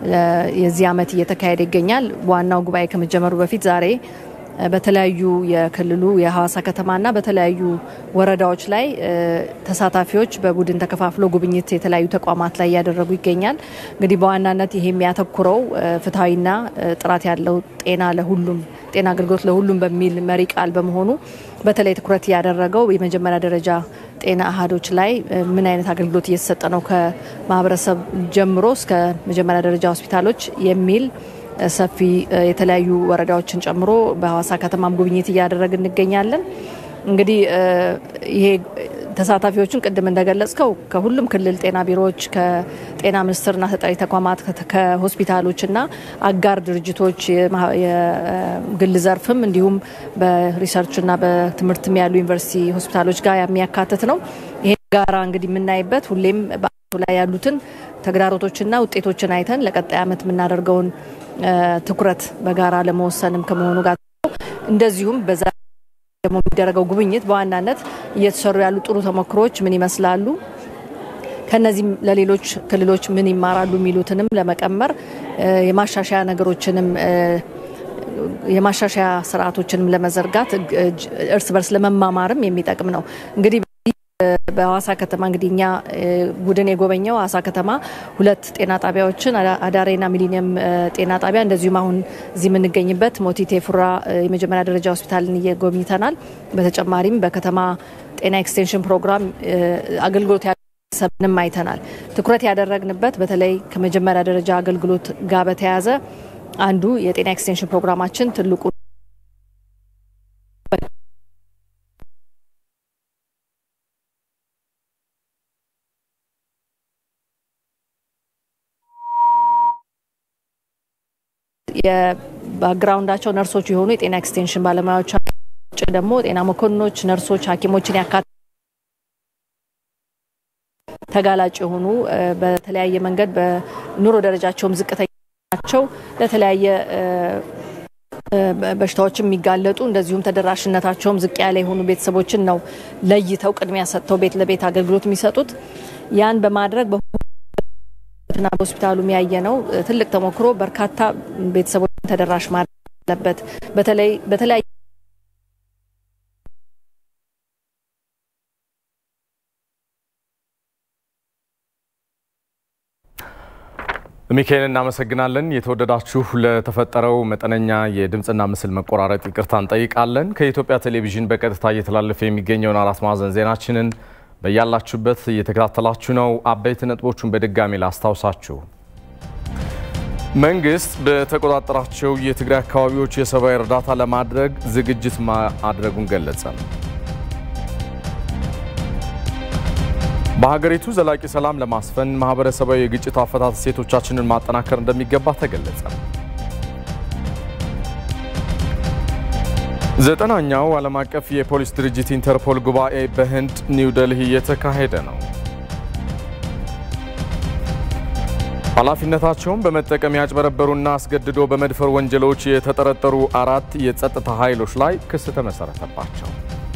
የዚህ ዓመት እየተካሄደ ይገኛል። ዋናው ጉባኤ ከመጀመሩ በፊት ዛሬ በተለያዩ የክልሉ የሐዋሳ ከተማና በተለያዩ ወረዳዎች ላይ ተሳታፊዎች በቡድን ተከፋፍሎ ጉብኝት የተለያዩ ተቋማት ላይ እያደረጉ ይገኛል። እንግዲህ በዋናነት ይሄ የሚያተኩረው ፍትሐዊና ጥራት ያለው ጤና ለሁሉም ጤና አገልግሎት ለሁሉም በሚል መሪ ቃል በመሆኑ በተለይ ትኩረት ያደረገው የመጀመሪያ ደረጃ ጤና አሃዶች ላይ ምን አይነት አገልግሎት እየተሰጠ ነው ከማህበረሰብ ጀምሮ እስከ መጀመሪያ ደረጃ ሆስፒታሎች የሚል ሰፊ የተለያዩ ወረዳዎችን ጨምሮ በሐዋሳ ከተማም ጉብኝት እያደረግን እንገኛለን። እንግዲህ ይሄ ተሳታፊዎቹን ቅድም እንደገለጽከው ከሁሉም ክልል ጤና ቢሮዎች፣ ከጤና ሚኒስቴርና ተጠሪ ተቋማት፣ ከሆስፒታሎችና አጋር ድርጅቶች የግል ዘርፍም እንዲሁም በሪሰርችና በትምህርትም ያሉ ዩኒቨርሲቲ ሆስፒታሎች ጋር የሚያካትት ነው። ይሄ ጋራ እንግዲህ የምናይበት ሁሌም በአቱ ላይ ያሉትን ተግዳሮቶችና ውጤቶችን አይተን ለቀጣይ ዓመት የምናደርገውን ትኩረት በጋራ ለመወሰንም ከመሆኑ ጋር እንደዚሁም በዛ ደግሞ የሚደረገው ጉብኝት በዋናነት እየተሰሩ ያሉ ጥሩ ተሞክሮች ምን ይመስላሉ፣ ከነዚህም ለሌሎች ክልሎች ምን ይማራሉ የሚሉትንም ለመቀመር የማሻሻያ ነገሮችንም የማሻሻያ ስርዓቶችንም ለመዘርጋት እርስ በርስ ለመማማርም የሚጠቅም ነው እንግዲህ በሐዋሳ ከተማ እንግዲህ እኛ ቡድን የጎበኘው ሐዋሳ ከተማ ሁለት ጤና ጣቢያዎችን አዳሬና ሚሊኒየም ጤና ጣቢያ እንደዚሁም አሁን እዚህ የምንገኝበት ሞቲቴ ፉራ የመጀመሪያ ደረጃ ሆስፒታልን እየጎብኝተናል። በተጨማሪም በከተማ ጤና ኤክስቴንሽን ፕሮግራም አገልግሎት ሰብንም አይተናል። ትኩረት ያደረግንበት በተለይ ከመጀመሪያ ደረጃ አገልግሎት ጋር በተያያዘ አንዱ የጤና ኤክስቴንሽን ፕሮግራማችን ትልቁ የባክግራውንዳቸው ነርሶች የሆኑ የጤና ኤክስቴንሽን ባለሙያዎች ውጭ ደግሞ ጤና መኮንኖች፣ ነርሶች፣ ሐኪሞችን ያካትታል። ተጋላጭ የሆኑ በተለያየ መንገድ በኑሮ ደረጃቸውም ዝቅተኛ ናቸው ለተለያየ በሽታዎች የሚጋለጡ እንደዚሁም ተደራሽነታቸውም ዝቅ ያለ የሆኑ ቤተሰቦችን ነው ለይተው ቅድሚያ ሰጥተው ቤት ለቤት አገልግሎት የሚሰጡት። ያን በማድረግ ና በሆስፒታሉ የሚያየ ነው ትልቅ ተሞክሮ በርካታ ቤተሰቦችን ተደራሽ ማድረግ አለበት። በተለይ በተለያየ ሚካኤል እናመሰግናለን። የተወደዳችሁ ለተፈጠረው መጠነኛ የድምፅና ምስል መቆራረጥ ይቅርታ እንጠይቃለን። ከኢትዮጵያ ቴሌቪዥን በቀጥታ እየተላለፈ የሚገኘውን አራት ማዕዘን ዜናችንን በያላችሁበት እየተከታተላችሁ ነው። አበይት ነጥቦቹን በድጋሚ ላስታውሳችሁ። መንግስት በተቆጣጠራቸው የትግራይ አካባቢዎች የሰብአዊ እርዳታ ለማድረግ ዝግጅት ማድረጉን ገለጸ። በሀገሪቱ ዘላቂ ሰላም ለማስፈን ማህበረሰባዊ የግጭት አፈታት እሴቶቻችንን ማጠናከር እንደሚገባ ተገለጸ። ዘጠናኛው ዓለም አቀፍ የፖሊስ ድርጅት ኢንተርፖል ጉባኤ በህንድ ኒው ደልሂ እየተካሄደ ነው። ኃላፊነታቸውን በመጠቀም ያጭበረበሩና አስገድዶ በመድፈር ወንጀሎች የተጠረጠሩ አራት የጸጥታ ኃይሎች ላይ ክስ ተመሰረተባቸው።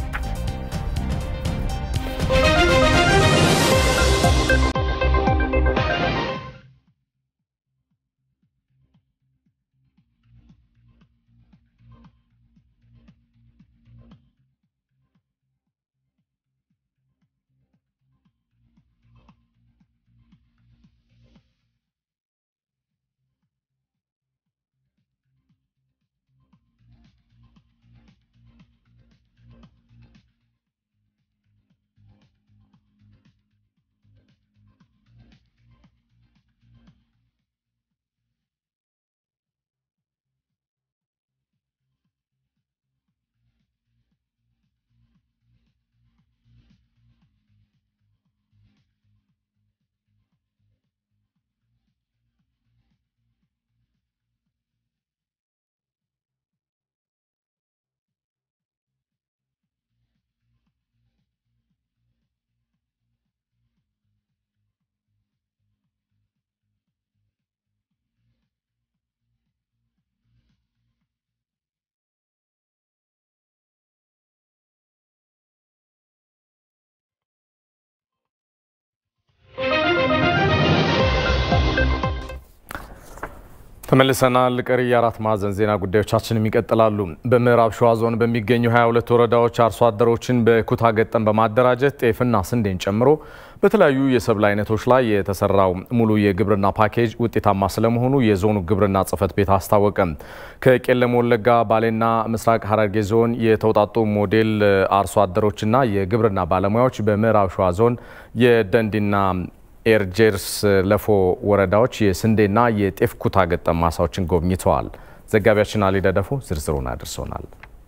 ተመልሰናል። ቀሪ የአራት ማዕዘን ዜና ጉዳዮቻችንም ይቀጥላሉ። በምዕራብ ሸዋ ዞን በሚገኙ 22 ወረዳዎች አርሶ አደሮችን በኩታ ገጠም በማደራጀት ጤፍና ስንዴን ጨምሮ በተለያዩ የሰብል አይነቶች ላይ የተሰራው ሙሉ የግብርና ፓኬጅ ውጤታማ ስለመሆኑ የዞኑ ግብርና ጽሕፈት ቤት አስታወቀ። ከቄለም ወለጋ፣ ባሌና ምስራቅ ሐረርጌ ዞን የተውጣጡ ሞዴል አርሶ አደሮችና የግብርና ባለሙያዎች በምዕራብ ሸዋ ዞን የደንዲና ኤርጄርስ ለፎ ወረዳዎች የስንዴና የጤፍ ኩታ ገጠም ማሳዎችን ጎብኝተዋል። ዘጋቢያችን አሊ ደደፎ ዝርዝሩን አድርሶናል።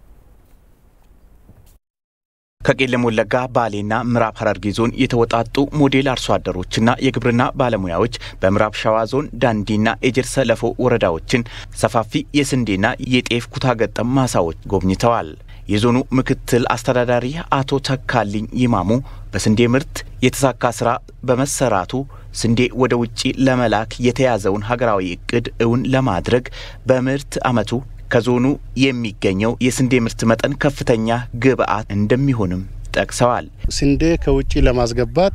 ከቄለም ወለጋ ባሌና ምዕራብ ሐረርጌ ዞን የተወጣጡ ሞዴል አርሶ አደሮችና የግብርና ባለሙያዎች በምዕራብ ሸዋ ዞን ዳንዲና ኤጀርሰ ለፎ ወረዳዎችን ሰፋፊ የስንዴና የጤፍ ኩታ ገጠም ማሳዎች ጎብኝተዋል። የዞኑ ምክትል አስተዳዳሪ አቶ ተካልኝ ይማሙ በስንዴ ምርት የተሳካ ስራ በመሰራቱ ስንዴ ወደ ውጭ ለመላክ የተያዘውን ሀገራዊ እቅድ እውን ለማድረግ በምርት ዓመቱ ከዞኑ የሚገኘው የስንዴ ምርት መጠን ከፍተኛ ግብዓት እንደሚሆንም ጠቅሰዋል። ስንዴ ከውጭ ለማስገባት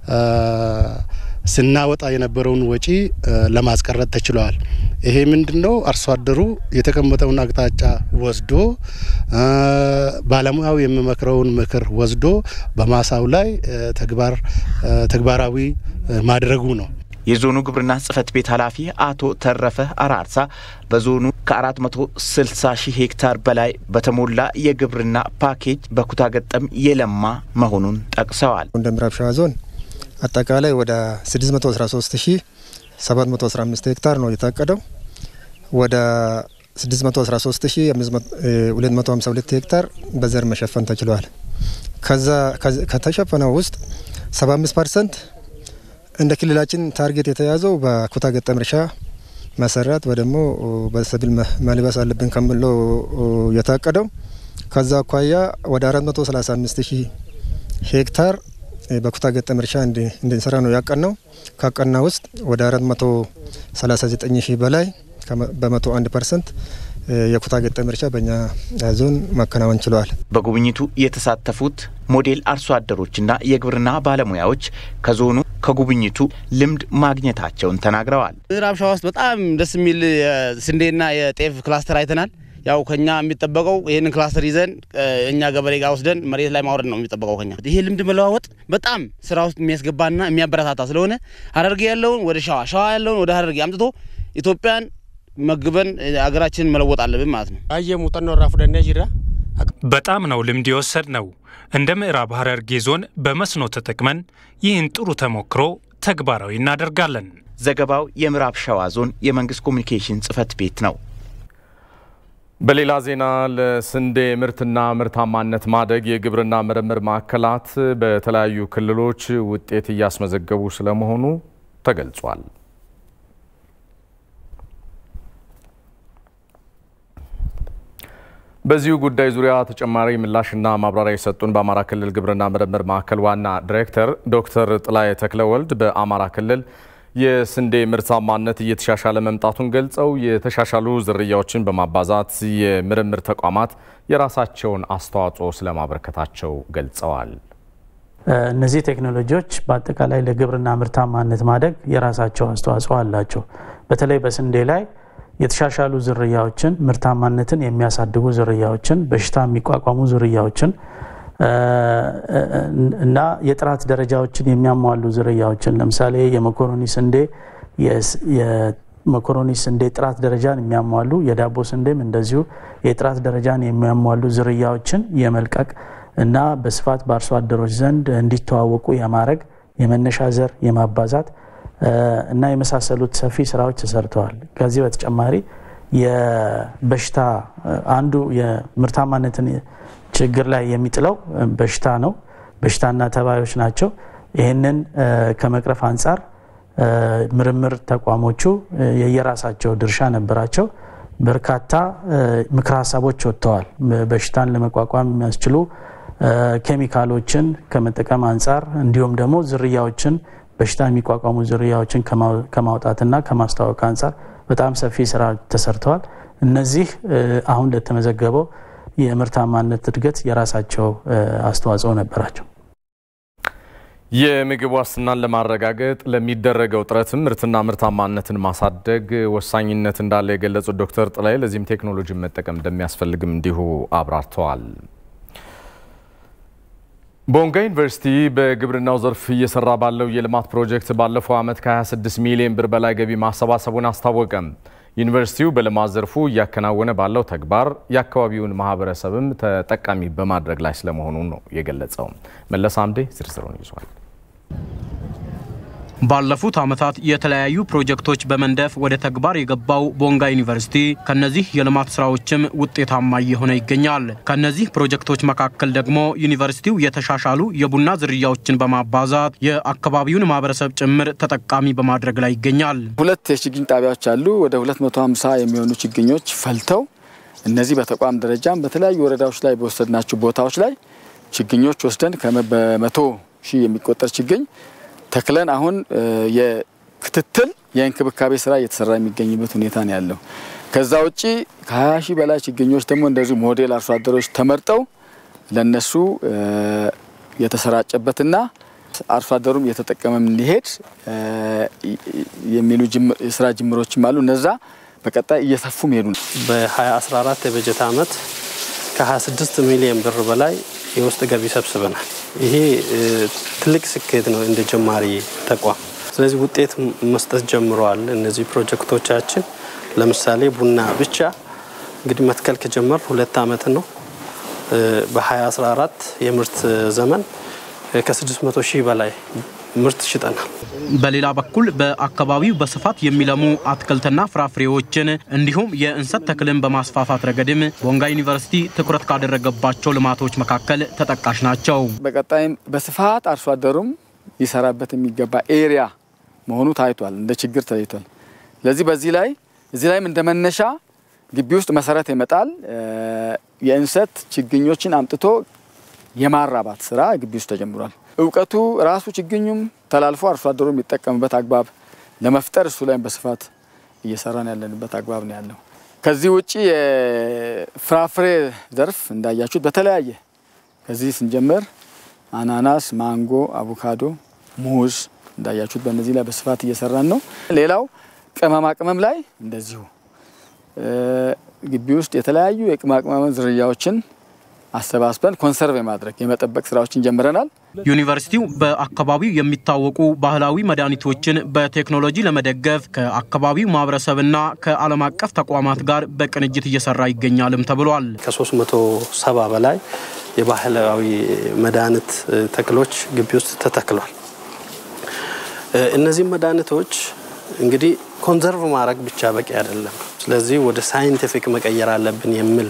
ስናወጣ የነበረውን ወጪ ለማስቀረት ተችሏል። ይሄ ምንድን ነው? አርሶ አደሩ የተቀመጠውን አቅጣጫ ወስዶ ባለሙያው የሚመክረውን ምክር ወስዶ በማሳው ላይ ተግባር ተግባራዊ ማድረጉ ነው። የዞኑ ግብርና ጽሕፈት ቤት ኃላፊ አቶ ተረፈ አራርሳ በዞኑ ከ460 ሺህ ሄክታር በላይ በተሞላ የግብርና ፓኬጅ በኩታ ገጠም የለማ መሆኑን ጠቅሰዋል። እንደ ምዕራብ ሸዋ ዞን አጠቃላይ ወደ 613715 ሄክታር ነው የታቀደው። ወደ 613252 ሄክታር በዘር መሸፈን ተችሏል። ከዛ ከተሸፈነው ውስጥ 75 ፐርሰንት እንደ ክልላችን ታርጌት የተያዘው በኩታ ገጠም እርሻ መሰራት ወይ ደግሞ በሰብል መልበስ አለብን ከምለው የታቀደው ከዛ አኳያ ወደ 435 ሺህ ሄክታር በኩታ ገጠም እርሻ እንድንሰራ ነው ያቀናው። ካቀና ውስጥ ወደ 439 ሺህ በላይ በመቶ አንድ ፐርሰንት የኩታ ገጠም እርሻ በእኛ ዞን ማከናወን ችለዋል። በጉብኝቱ የተሳተፉት ሞዴል አርሶ አደሮችና የግብርና ባለሙያዎች ከዞኑ ከጉብኝቱ ልምድ ማግኘታቸውን ተናግረዋል። ምዕራብ ሸዋ ውስጥ በጣም ደስ የሚል የስንዴና የጤፍ ክላስተር አይተናል። ያው ከኛ የሚጠበቀው ይህንን ክላስተር ይዘን እኛ ገበሬ ጋር ወስደን መሬት ላይ ማውረድ ነው የሚጠበቀው ከኛ። ይሄ ልምድ መለዋወጥ በጣም ስራ ውስጥ የሚያስገባና የሚያበረታታ ስለሆነ ሀረርጌ ያለውን ወደ ሸዋ፣ ሸዋ ያለውን ወደ ሀረርጌ አምጥቶ ኢትዮጵያን መግበን ሀገራችንን መለወጥ አለብን ማለት ነው። አየ ሙጠኖ ራ ፉደኔ ጅራ በጣም ነው ልምድ የወሰድ ነው። እንደ ምዕራብ ሀረርጌ ዞን በመስኖ ተጠቅመን ይህን ጥሩ ተሞክሮ ተግባራዊ እናደርጋለን። ዘገባው የምዕራብ ሸዋ ዞን የመንግስት ኮሚኒኬሽን ጽህፈት ቤት ነው። በሌላ ዜና ለስንዴ ምርትና ምርታማነት ማደግ የግብርና ምርምር ማዕከላት በተለያዩ ክልሎች ውጤት እያስመዘገቡ ስለመሆኑ ተገልጿል። በዚሁ ጉዳይ ዙሪያ ተጨማሪ ምላሽና ማብራሪያ የሰጡን በአማራ ክልል ግብርና ምርምር ማዕከል ዋና ዲሬክተር ዶክተር ጥላዬ ተክለወልድ በአማራ ክልል የስንዴ ምርታማነት እየተሻሻለ መምጣቱን ገልጸው የተሻሻሉ ዝርያዎችን በማባዛት የምርምር ተቋማት የራሳቸውን አስተዋጽኦ ስለማበረከታቸው ገልጸዋል። እነዚህ ቴክኖሎጂዎች በአጠቃላይ ለግብርና ምርታማነት ማደግ የራሳቸው አስተዋጽኦ አላቸው። በተለይ በስንዴ ላይ የተሻሻሉ ዝርያዎችን፣ ምርታማነትን የሚያሳድጉ ዝርያዎችን፣ በሽታ የሚቋቋሙ ዝርያዎችን እና የጥራት ደረጃዎችን የሚያሟሉ ዝርያዎችን ለምሳሌ የመኮሮኒ ስንዴ የመኮሮኒ ስንዴ ጥራት ደረጃን የሚያሟሉ የዳቦ ስንዴም እንደዚሁ የጥራት ደረጃን የሚያሟሉ ዝርያዎችን የመልቀቅ እና በስፋት በአርሶ አደሮች ዘንድ እንዲተዋወቁ የማድረግ የመነሻ ዘር የማባዛት እና የመሳሰሉት ሰፊ ስራዎች ተሰርተዋል። ከዚህ በተጨማሪ የበሽታ አንዱ የምርታማነትን ችግር ላይ የሚጥለው በሽታ ነው። በሽታና ተባዮች ናቸው። ይህንን ከመቅረፍ አንጻር ምርምር ተቋሞቹ የየራሳቸው ድርሻ ነበራቸው። በርካታ ምክረ ሀሳቦች ወጥተዋል። በሽታን ለመቋቋም የሚያስችሉ ኬሚካሎችን ከመጠቀም አንጻር እንዲሁም ደግሞ ዝርያዎችን በሽታ የሚቋቋሙ ዝርያዎችን ከማውጣትና ከማስተዋወቅ አንጻር በጣም ሰፊ ስራ ተሰርተዋል። እነዚህ አሁን ለተመዘገበው የምርታማነት እድገት የራሳቸው አስተዋጽኦ ነበራቸው። የምግብ ዋስትናን ለማረጋገጥ ለሚደረገው ጥረትም ምርትና ምርታማነትን ማሳደግ ወሳኝነት እንዳለ የገለጹት ዶክተር ጥላይ ለዚህም ቴክኖሎጂን መጠቀም እንደሚያስፈልግም እንዲሁ አብራርተዋል። ቦንጋ ዩኒቨርሲቲ በግብርናው ዘርፍ እየሰራ ባለው የልማት ፕሮጀክት ባለፈው ዓመት ከ26 ሚሊዮን ብር በላይ ገቢ ማሰባሰቡን አስታወቀ። ዩኒቨርሲቲው በልማት ዘርፉ እያከናወነ ባለው ተግባር የአካባቢውን ማህበረሰብም ተጠቃሚ በማድረግ ላይ ስለመሆኑ ነው የገለጸው። መለስ አምዴ ዝርዝሩን ይዟል። ባለፉት ዓመታት የተለያዩ ፕሮጀክቶች በመንደፍ ወደ ተግባር የገባው ቦንጋ ዩኒቨርሲቲ ከነዚህ የልማት ስራዎችም ውጤታማ እየሆነ ይገኛል። ከነዚህ ፕሮጀክቶች መካከል ደግሞ ዩኒቨርሲቲው የተሻሻሉ የቡና ዝርያዎችን በማባዛት የአካባቢውን ማህበረሰብ ጭምር ተጠቃሚ በማድረግ ላይ ይገኛል። ሁለት የችግኝ ጣቢያዎች አሉ። ወደ 250 የሚሆኑ ችግኞች ፈልተው እነዚህ በተቋም ደረጃም በተለያዩ ወረዳዎች ላይ በወሰድናቸው ቦታዎች ላይ ችግኞች ወስደን በመቶ ሺህ የሚቆጠር ችግኝ ተክለን አሁን የክትትል የእንክብካቤ ስራ እየተሰራ የሚገኝበት ሁኔታ ነው ያለው። ከዛ ውጭ ከ20 ሺህ በላይ ችግኞች ደግሞ እንደዚሁ ሞዴል አርሶ አደሮች ተመርጠው ለነሱ የተሰራጨበትና አርሶ አደሩም እየተጠቀመ እንዲሄድ የሚሉ የስራ ጅምሮችም አሉ። እነዛ በቀጣይ እየሰፉ መሄዱ ነው። በ2014 የበጀት ዓመት ከ26 ሚሊዮን ብር በላይ የውስጥ ገቢ ሰብስበናል። ይሄ ትልቅ ስኬት ነው እንደ ጀማሪ ተቋም። ስለዚህ ውጤት መስጠት ጀምረዋል። እነዚህ ፕሮጀክቶቻችን ለምሳሌ ቡና ብቻ እንግዲህ መትከል ከጀመር ሁለት ዓመት ነው። በ2014 የምርት ዘመን ከ600 ሺህ በላይ ምርት ሽጠናል። በሌላ በኩል በአካባቢው በስፋት የሚለሙ አትክልትና ፍራፍሬዎችን እንዲሁም የእንሰት ተክልን በማስፋፋት ረገድም ቦንጋ ዩኒቨርሲቲ ትኩረት ካደረገባቸው ልማቶች መካከል ተጠቃሽ ናቸው። በቀጣይም በስፋት አርሶ አደሩም ሊሰራበት የሚገባ ኤሪያ መሆኑ ታይቷል፣ እንደ ችግር ተለይቷል። ስለዚህ በዚህ ላይ እዚህ ላይም እንደ መነሻ ግቢ ውስጥ መሰረት ይመጣል የእንሰት ችግኞችን አምጥቶ የማራባት ስራ ግቢ ውስጥ ተጀምሯል። እውቀቱ ራሱ ችግኙም ተላልፎ አርሶ አደሩ የሚጠቀምበት አግባብ ለመፍጠር እሱ ላይም በስፋት እየሰራን ያለንበት አግባብ ነው ያለው። ከዚህ ውጭ የፍራፍሬ ዘርፍ እንዳያችሁት በተለያየ ከዚህ ስንጀምር አናናስ፣ ማንጎ፣ አቮካዶ፣ ሙዝ እንዳያችሁት በእነዚህ ላይ በስፋት እየሰራን ነው። ሌላው ቅመማ ቅመም ላይ እንደዚሁ ግቢ ውስጥ የተለያዩ የቅመማ ቅመም ዝርያዎችን አሰባስበን ኮንሰርቭ የማድረግ የመጠበቅ ስራዎችን ጀምረናል። ዩኒቨርሲቲው በአካባቢው የሚታወቁ ባህላዊ መድኃኒቶችን በቴክኖሎጂ ለመደገፍ ከአካባቢው ማህበረሰብና ከዓለም አቀፍ ተቋማት ጋር በቅንጅት እየሰራ ይገኛልም ተብሏል። ከ370 በላይ የባህላዊ መድኃኒት ተክሎች ግቢ ውስጥ ተተክሏል። እነዚህም መድኃኒቶች እንግዲህ ኮንዘርቭ ማድረግ ብቻ በቂ አይደለም። ስለዚህ ወደ ሳይንቲፊክ መቀየር አለብን የሚል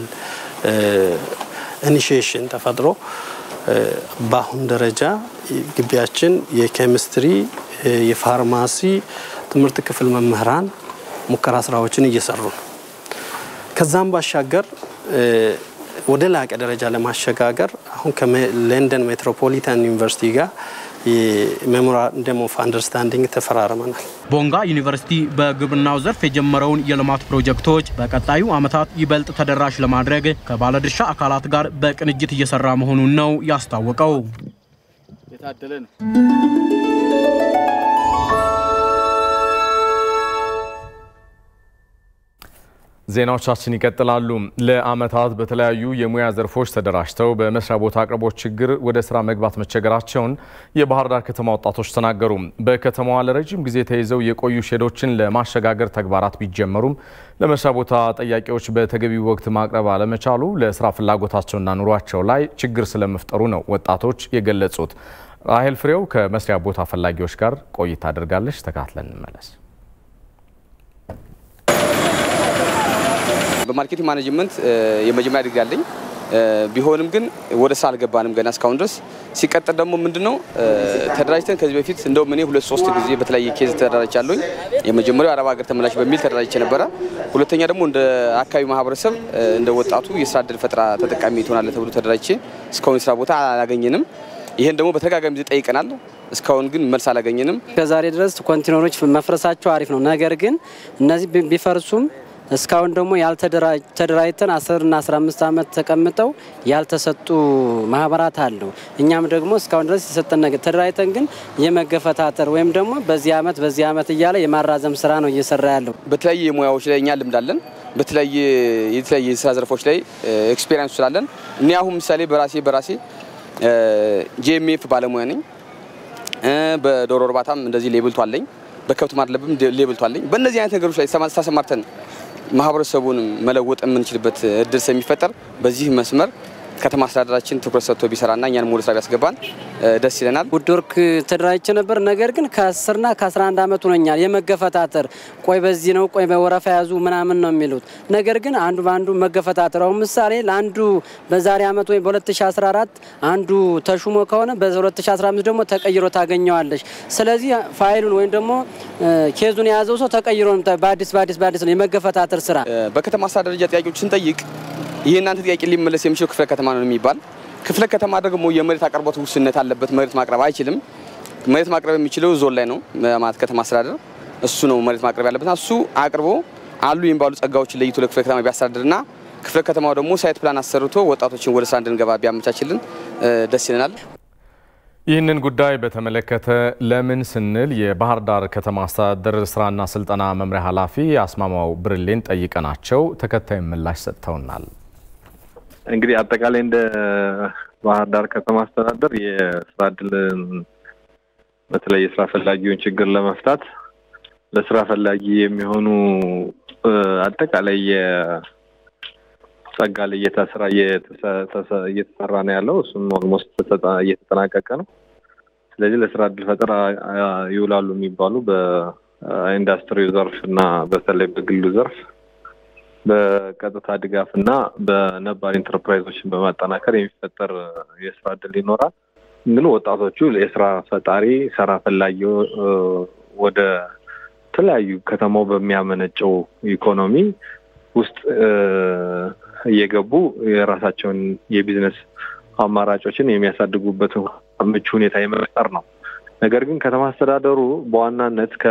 ኢኒሺዬሽን ተፈጥሮ በአሁን ደረጃ ግቢያችን የኬሚስትሪ፣ የፋርማሲ ትምህርት ክፍል መምህራን ሙከራ ስራዎችን እየሰሩ ነው። ከዛም ባሻገር ወደ ላቀ ደረጃ ለማሸጋገር አሁን ከለንደን ሜትሮፖሊታን ዩኒቨርሲቲ ጋር የሜሞራንደም ኦፍ አንደርስታንዲንግ ተፈራርመናል። ቦንጋ ዩኒቨርሲቲ በግብርናው ዘርፍ የጀመረውን የልማት ፕሮጀክቶች በቀጣዩ ዓመታት ይበልጥ ተደራሽ ለማድረግ ከባለድርሻ አካላት ጋር በቅንጅት እየሰራ መሆኑን ነው ያስታወቀው። የታደለ ነው። ዜናዎቻችን ይቀጥላሉ። ለዓመታት በተለያዩ የሙያ ዘርፎች ተደራጅተው በመስሪያ ቦታ አቅርቦት ችግር ወደ ስራ መግባት መቸገራቸውን የባህር ዳር ከተማ ወጣቶች ተናገሩ። በከተማዋ ለረጅም ጊዜ ተይዘው የቆዩ ሼዶችን ለማሸጋገር ተግባራት ቢጀመሩም ለመስሪያ ቦታ ጠያቂዎች በተገቢው ወቅት ማቅረብ አለመቻሉ ለስራ ፍላጎታቸውና ኑሯቸው ላይ ችግር ስለመፍጠሩ ነው ወጣቶች የገለጹት። ራሄል ፍሬው ከመስሪያ ቦታ ፈላጊዎች ጋር ቆይታ አድርጋለች። ተካትለን እንመለስ። በማርኬቲንግ ማኔጅመንት የመጀመሪያ ዲግሪ አለኝ። ቢሆንም ግን ወደ ስራ አልገባንም ገና እስካሁን ድረስ። ሲቀጥል ደግሞ ምንድነው ተደራጅተን ከዚህ በፊት እንደውም እኔ ሁለት ሶስት ጊዜ በተለያየ ኬዝ ተደራጅቻለሁኝ። የመጀመሪያው አረብ ሀገር ተመላሽ በሚል ተደራጅቼ ነበረ። ሁለተኛ ደግሞ እንደ አካባቢ ማህበረሰብ እንደ ወጣቱ የስራ እድል ፈጠራ ተጠቃሚ ትሆናለህ ተብሎ ተደራጅቼ እስካሁን የስራ ቦታ አላገኘንም። ይህን ደግሞ በተደጋጋሚ ጊዜ ጠይቀናል። እስካሁን ግን መልስ አላገኘንም። ከዛሬ ድረስ ኮንቴነሮች መፍረሳቸው አሪፍ ነው። ነገር ግን እነዚህ ቢፈርሱም እስካሁን ደግሞ ያልተደራጅተን አስርና አስራ አምስት ዓመት ተቀምጠው ያልተሰጡ ማህበራት አሉ። እኛም ደግሞ እስካሁን ድረስ የሰጠን ነገር ተደራጅተን ግን የመገፈታተር ወይም ደግሞ በዚህ ዓመት በዚህ ዓመት እያለ የማራዘም ስራ ነው እየሰራ ያለው። በተለያየ ሙያዎች ላይ እኛ ልምድ አለን። በተለያየ የተለያየ የስራ ዘርፎች ላይ ኤክስፔሪንስ ስላለን እኔ አሁን ምሳሌ በራሴ በራሴ ጂኤምኤፍ ባለሙያ ነኝ። በዶሮ እርባታም እንደዚህ ሌብልቱ አለኝ። በከብት ማድለብም ሌብልቱ አለኝ። በእነዚህ አይነት ነገሮች ላይ ተሰማርተን ማህበረሰቡን መለወጥ የምንችልበት እድል ስለሚፈጠር በዚህ መስመር ከተማ አስተዳደራችን ትኩረት ሰጥቶ ቢሰራና እኛን ወደ ስራ ቢያስገባን ደስ ይለናል። ውድ ወርክ ተደራጅቼ ነበር። ነገር ግን ከ10ና ከ11 ዓመት ሆኖኛል የመገፈታተር ቆይ በዚህ ነው ቆይ በወረፋ ያዙ ምናምን ነው የሚሉት። ነገር ግን አንዱ በአንዱ መገፈታተር አሁን ምሳሌ ለአንዱ በዛሬ ዓመት ወይም በ2014 አንዱ ተሹሞ ከሆነ በ2015 ደግሞ ተቀይሮ ታገኘዋለች። ስለዚህ ፋይሉን ወይም ደግሞ ኬዙን የያዘው ሰው ተቀይሮ በአዲስ በአዲስ በአዲስ ነው የመገፈታተር ስራ በከተማ አስተዳደር ደረጃ ጥያቄዎች ስንጠይቅ ይህ እናንተ ጥያቄ ሊመለስ የሚችለው ክፍለ ከተማ ነው የሚባል ክፍለ ከተማ ደግሞ የመሬት አቅርቦት ውስንነት አለበት። መሬት ማቅረብ አይችልም። መሬት ማቅረብ የሚችለው ዞን ላይ ነው ማለት ከተማ አስተዳደር እሱ ነው መሬት ማቅረብ ያለበት። እሱ አቅርቦ አሉ የሚባሉ ጸጋዎችን ለይቶ ለክፍለ ከተማ ቢያስተዳድርና ክፍለ ከተማው ደግሞ ሳይት ፕላን አሰርቶ ወጣቶችን ወደ ስራ እንድንገባ ቢያመቻችልን ደስ ይለናል። ይህንን ጉዳይ በተመለከተ ለምን ስንል የባህር ዳር ከተማ አስተዳደር ስራና ስልጠና መምሪያ ኃላፊ አስማማው ብርሌን ጠይቀናቸው ተከታይ ምላሽ ሰጥተውናል። እንግዲህ አጠቃላይ እንደ ባህር ዳር ከተማ አስተዳደር የስራ እድልን በተለይ የስራ ፈላጊውን ችግር ለመፍታት ለስራ ፈላጊ የሚሆኑ አጠቃላይ የጸጋ ልየታ ስራ እየተሰራ ነው ያለው። እሱም ኦልሞስት እየተጠናቀቀ ነው። ስለዚህ ለስራ እድል ፈጠራ ይውላሉ የሚባሉ በኢንዱስትሪው ዘርፍ እና በተለይ በግሉ ዘርፍ በቀጥታ ድጋፍ እና በነባር ኢንተርፕራይዞችን በማጠናከር የሚፈጠር የስራ እድል ይኖራል። ግን ወጣቶቹ የስራ ፈጣሪ ስራ ፈላጊ ወደ ተለያዩ ከተማው በሚያመነጨው ኢኮኖሚ ውስጥ እየገቡ የራሳቸውን የቢዝነስ አማራጮችን የሚያሳድጉበት ምቹ ሁኔታ የመፍጠር ነው። ነገር ግን ከተማ አስተዳደሩ በዋናነት ከ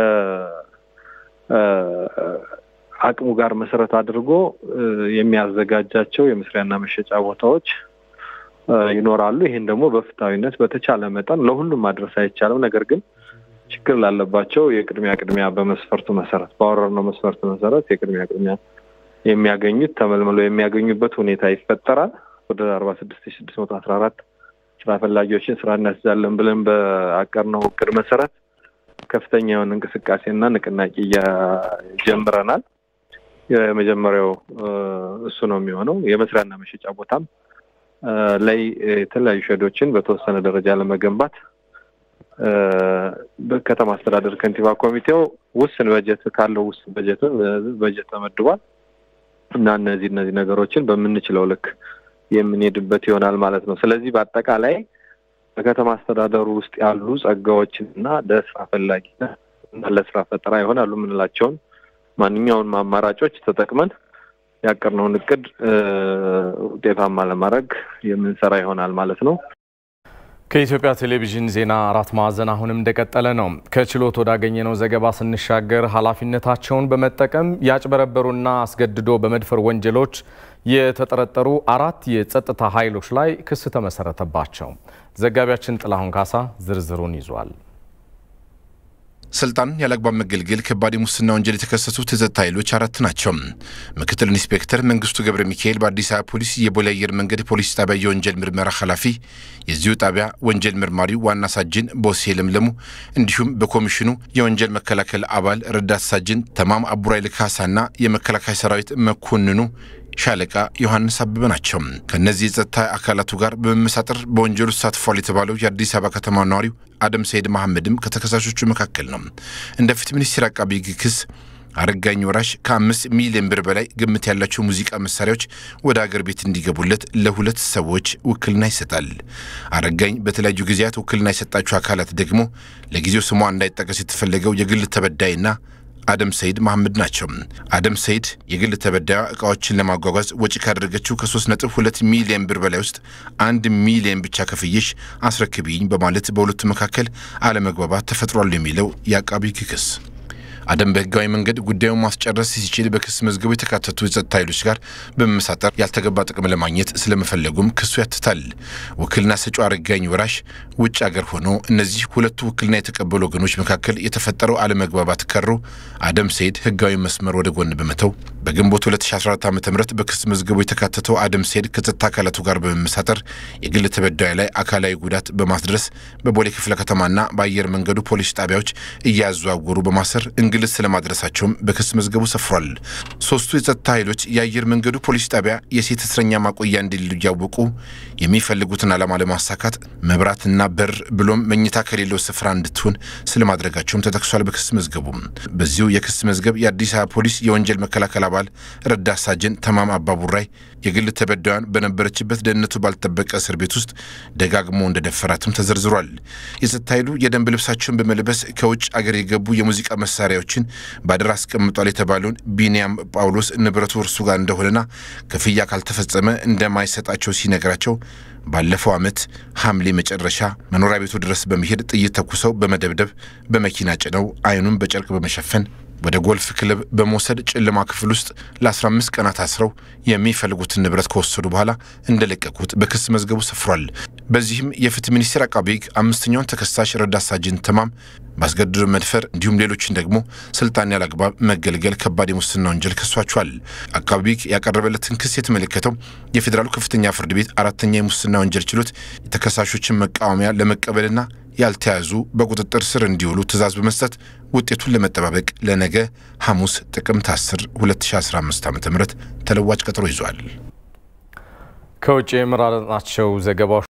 አቅሙ ጋር መሰረት አድርጎ የሚያዘጋጃቸው የመስሪያና መሸጫ ቦታዎች ይኖራሉ። ይህን ደግሞ በፍትሐዊነት በተቻለ መጠን ለሁሉም ማድረስ አይቻልም። ነገር ግን ችግር ላለባቸው የቅድሚያ ቅድሚያ በመስፈርቱ መሰረት ባወረድነው መስፈርት መሰረት የቅድሚያ ቅድሚያ የሚያገኙት ተመልምለው የሚያገኙበት ሁኔታ ይፈጠራል። ወደ አርባ ስድስት ሺ ስድስት መቶ አስራ አራት ስራ ፈላጊዎችን ስራ እናስይዛለን ብለን በአቀድነው እቅድ መሰረት ከፍተኛ የሆነ እንቅስቃሴና ንቅናቄ ጀምረናል። የመጀመሪያው እሱ ነው የሚሆነው። የመስሪያና መሸጫ ቦታም ላይ የተለያዩ ሸዶችን በተወሰነ ደረጃ ለመገንባት በከተማ አስተዳደር ከንቲባ ኮሚቴው ውስን በጀት ካለው ውስን በጀትም በጀት ተመድቧል እና እነዚህ እነዚህ ነገሮችን በምንችለው ልክ የምንሄድበት ይሆናል ማለት ነው። ስለዚህ በአጠቃላይ በከተማ አስተዳደሩ ውስጥ ያሉ ጸጋዎችን እና ለስራ ፈላጊና እና ለስራ ፈጠራ ይሆናሉ የምንላቸውን ማንኛውንም አማራጮች ተጠቅመን ያቀርነውን እቅድ ውጤታማ ለማድረግ የምንሰራ ይሆናል ማለት ነው። ከኢትዮጵያ ቴሌቪዥን ዜና አራት ማዕዘን አሁንም እንደቀጠለ ነው። ከችሎት ወዳገኘነው ዘገባ ስንሻገር ኃላፊነታቸውን በመጠቀም ያጭበረበሩና አስገድዶ በመድፈር ወንጀሎች የተጠረጠሩ አራት የጸጥታ ኃይሎች ላይ ክስ ተመሰረተባቸው። ዘጋቢያችን ጥላሁን ካሳ ዝርዝሩን ይዟል። ስልጣን ያለአግባብ መገልገል ከባድ የሙስና ወንጀል የተከሰሱት የጸጥታ ኃይሎች አራት ናቸው። ምክትል ኢንስፔክተር መንግስቱ ገብረ ሚካኤል በአዲስ አበባ ፖሊስ የቦሌ አየር መንገድ ፖሊስ ጣቢያ የወንጀል ምርመራ ኃላፊ፣ የዚሁ ጣቢያ ወንጀል መርማሪው ዋና ሳጅን ቦሴ ለምለሙ እንዲሁም በኮሚሽኑ የወንጀል መከላከል አባል ረዳት ሳጅን ተማም አቡራይል ካሳና የመከላከያ ሰራዊት መኮንኑ ሻለቃ ዮሐንስ አበበ ናቸው። ከእነዚህ የጸጥታ አካላቱ ጋር በመመሳጠር በወንጀሉ ተሳትፏል የተባለው የአዲስ አበባ ከተማ ነዋሪው አደም ሰይድ መሐመድም ከተከሳሾቹ መካከል ነው። እንደ ፍትህ ሚኒስቴር አቃቢ ሕግ ክስ አረጋኝ ወራሽ ከአምስት ሚሊዮን ብር በላይ ግምት ያላቸው ሙዚቃ መሳሪያዎች ወደ አገር ቤት እንዲገቡለት ለሁለት ሰዎች ውክልና ይሰጣል። አረጋኝ በተለያዩ ጊዜያት ውክልና የሰጣቸው አካላት ደግሞ ለጊዜው ስሟ እንዳይጠቀስ የተፈለገው የግል ተበዳይና አደም ሰይድ መሐመድ ናቸው። አደም ሰይድ የግል ተበዳዩ እቃዎችን ለማጓጓዝ ወጪ ካደረገችው ከ3.2 ሚሊዮን ብር በላይ ውስጥ አንድ ሚሊዮን ብቻ ከፍዬሽ አስረክቢኝ በማለት በሁለቱ መካከል አለመግባባት ተፈጥሯል የሚለው የአቃቢ ሕግ ክስ አደም በህጋዊ መንገድ ጉዳዩን ማስጨረስ ሲችል በክስ መዝገቡ የተካተቱ የጸጥታ ኃይሎች ጋር በመመሳጠር ያልተገባ ጥቅም ለማግኘት ስለመፈለጉም ክሱ ያትታል። ውክልና ሰጪው አረጋኝ ወራሽ ውጭ አገር ሆኖ እነዚህ ሁለቱ ውክልና የተቀበሉ ወገኖች መካከል የተፈጠረው አለመግባባት ከሮ አደም ሰይድ ህጋዊ መስመር ወደ ጎን በመተው በግንቦት 2014 ዓ ም በክስ መዝገቡ የተካተተው አደም ሰይድ ከጸጥታ አካላቱ ጋር በመመሳጠር የግል ተበዳዩ ላይ አካላዊ ጉዳት በማስድረስ በቦሌ ክፍለ ከተማና በአየር መንገዱ ፖሊስ ጣቢያዎች እያዘዋወሩ በማሰር እንግልት ስለማድረሳቸውም በክስ መዝገቡ ሰፍሯል። ሶስቱ የጸጥታ ኃይሎች የአየር መንገዱ ፖሊስ ጣቢያ የሴት እስረኛ ማቆያ እንዲሉ እያወቁ የሚፈልጉትን ዓላማ ለማሳካት መብራትና በር ብሎም መኝታ ከሌለው ስፍራ እንድትሆን ስለማድረጋቸውም ተጠቅሷል። በክስ መዝገቡ በዚሁ የክስ መዝገብ የአዲስ አበባ ፖሊስ የወንጀል መከላከል አባል ረዳት ሳጅን ተማም አባቡራይ የግል ተበዳዩን በነበረችበት ደህንነቱ ባልጠበቀ እስር ቤት ውስጥ ደጋግሞ እንደደፈራትም ተዘርዝሯል። የጸጥታ ኃይሉ የደንብ ልብሳቸውን በመልበስ ከውጭ አገር የገቡ የሙዚቃ መሳሪያዎችን በአደራ አስቀምጧል የተባለውን ቢንያም ጳውሎስ ንብረቱ እርሱ ጋር እንደሆነና ክፍያ ካልተፈጸመ እንደማይሰጣቸው ሲነግራቸው ባለፈው ዓመት ሐምሌ መጨረሻ መኖሪያ ቤቱ ድረስ በመሄድ ጥይት ተኩሰው በመደብደብ በመኪና ጭነው አይኑን በጨርቅ በመሸፈን ወደ ጎልፍ ክለብ በመውሰድ ጨለማ ክፍል ውስጥ ለ15 ቀናት አስረው የሚፈልጉትን ንብረት ከወሰዱ በኋላ እንደለቀቁት በክስ መዝገቡ ሰፍሯል። በዚህም የፍትህ ሚኒስቴር አቃቤ ሕግ አምስተኛውን ተከሳሽ ረዳት ሳጅን ተማም ማስገድዶ መድፈር እንዲሁም ሌሎችን ደግሞ ስልጣን ያለ አግባብ መገልገል ከባድ የሙስና ወንጀል ከሷቸዋል። አቃቤ ሕግ ያቀረበለትን ክስ የተመለከተው የፌዴራሉ ከፍተኛ ፍርድ ቤት አራተኛ የሙስና ወንጀል ችሎት የተከሳሾችን መቃወሚያ ለመቀበልና ያልተያዙ በቁጥጥር ስር እንዲውሉ ትዕዛዝ በመስጠት ውጤቱን ለመጠባበቅ ለነገ ሐሙስ ጥቅምት 10 2015 ዓ ም ተለዋጭ ቀጠሮ ይዟል። ከውጭ የመራረጥናቸው ዘገባዎች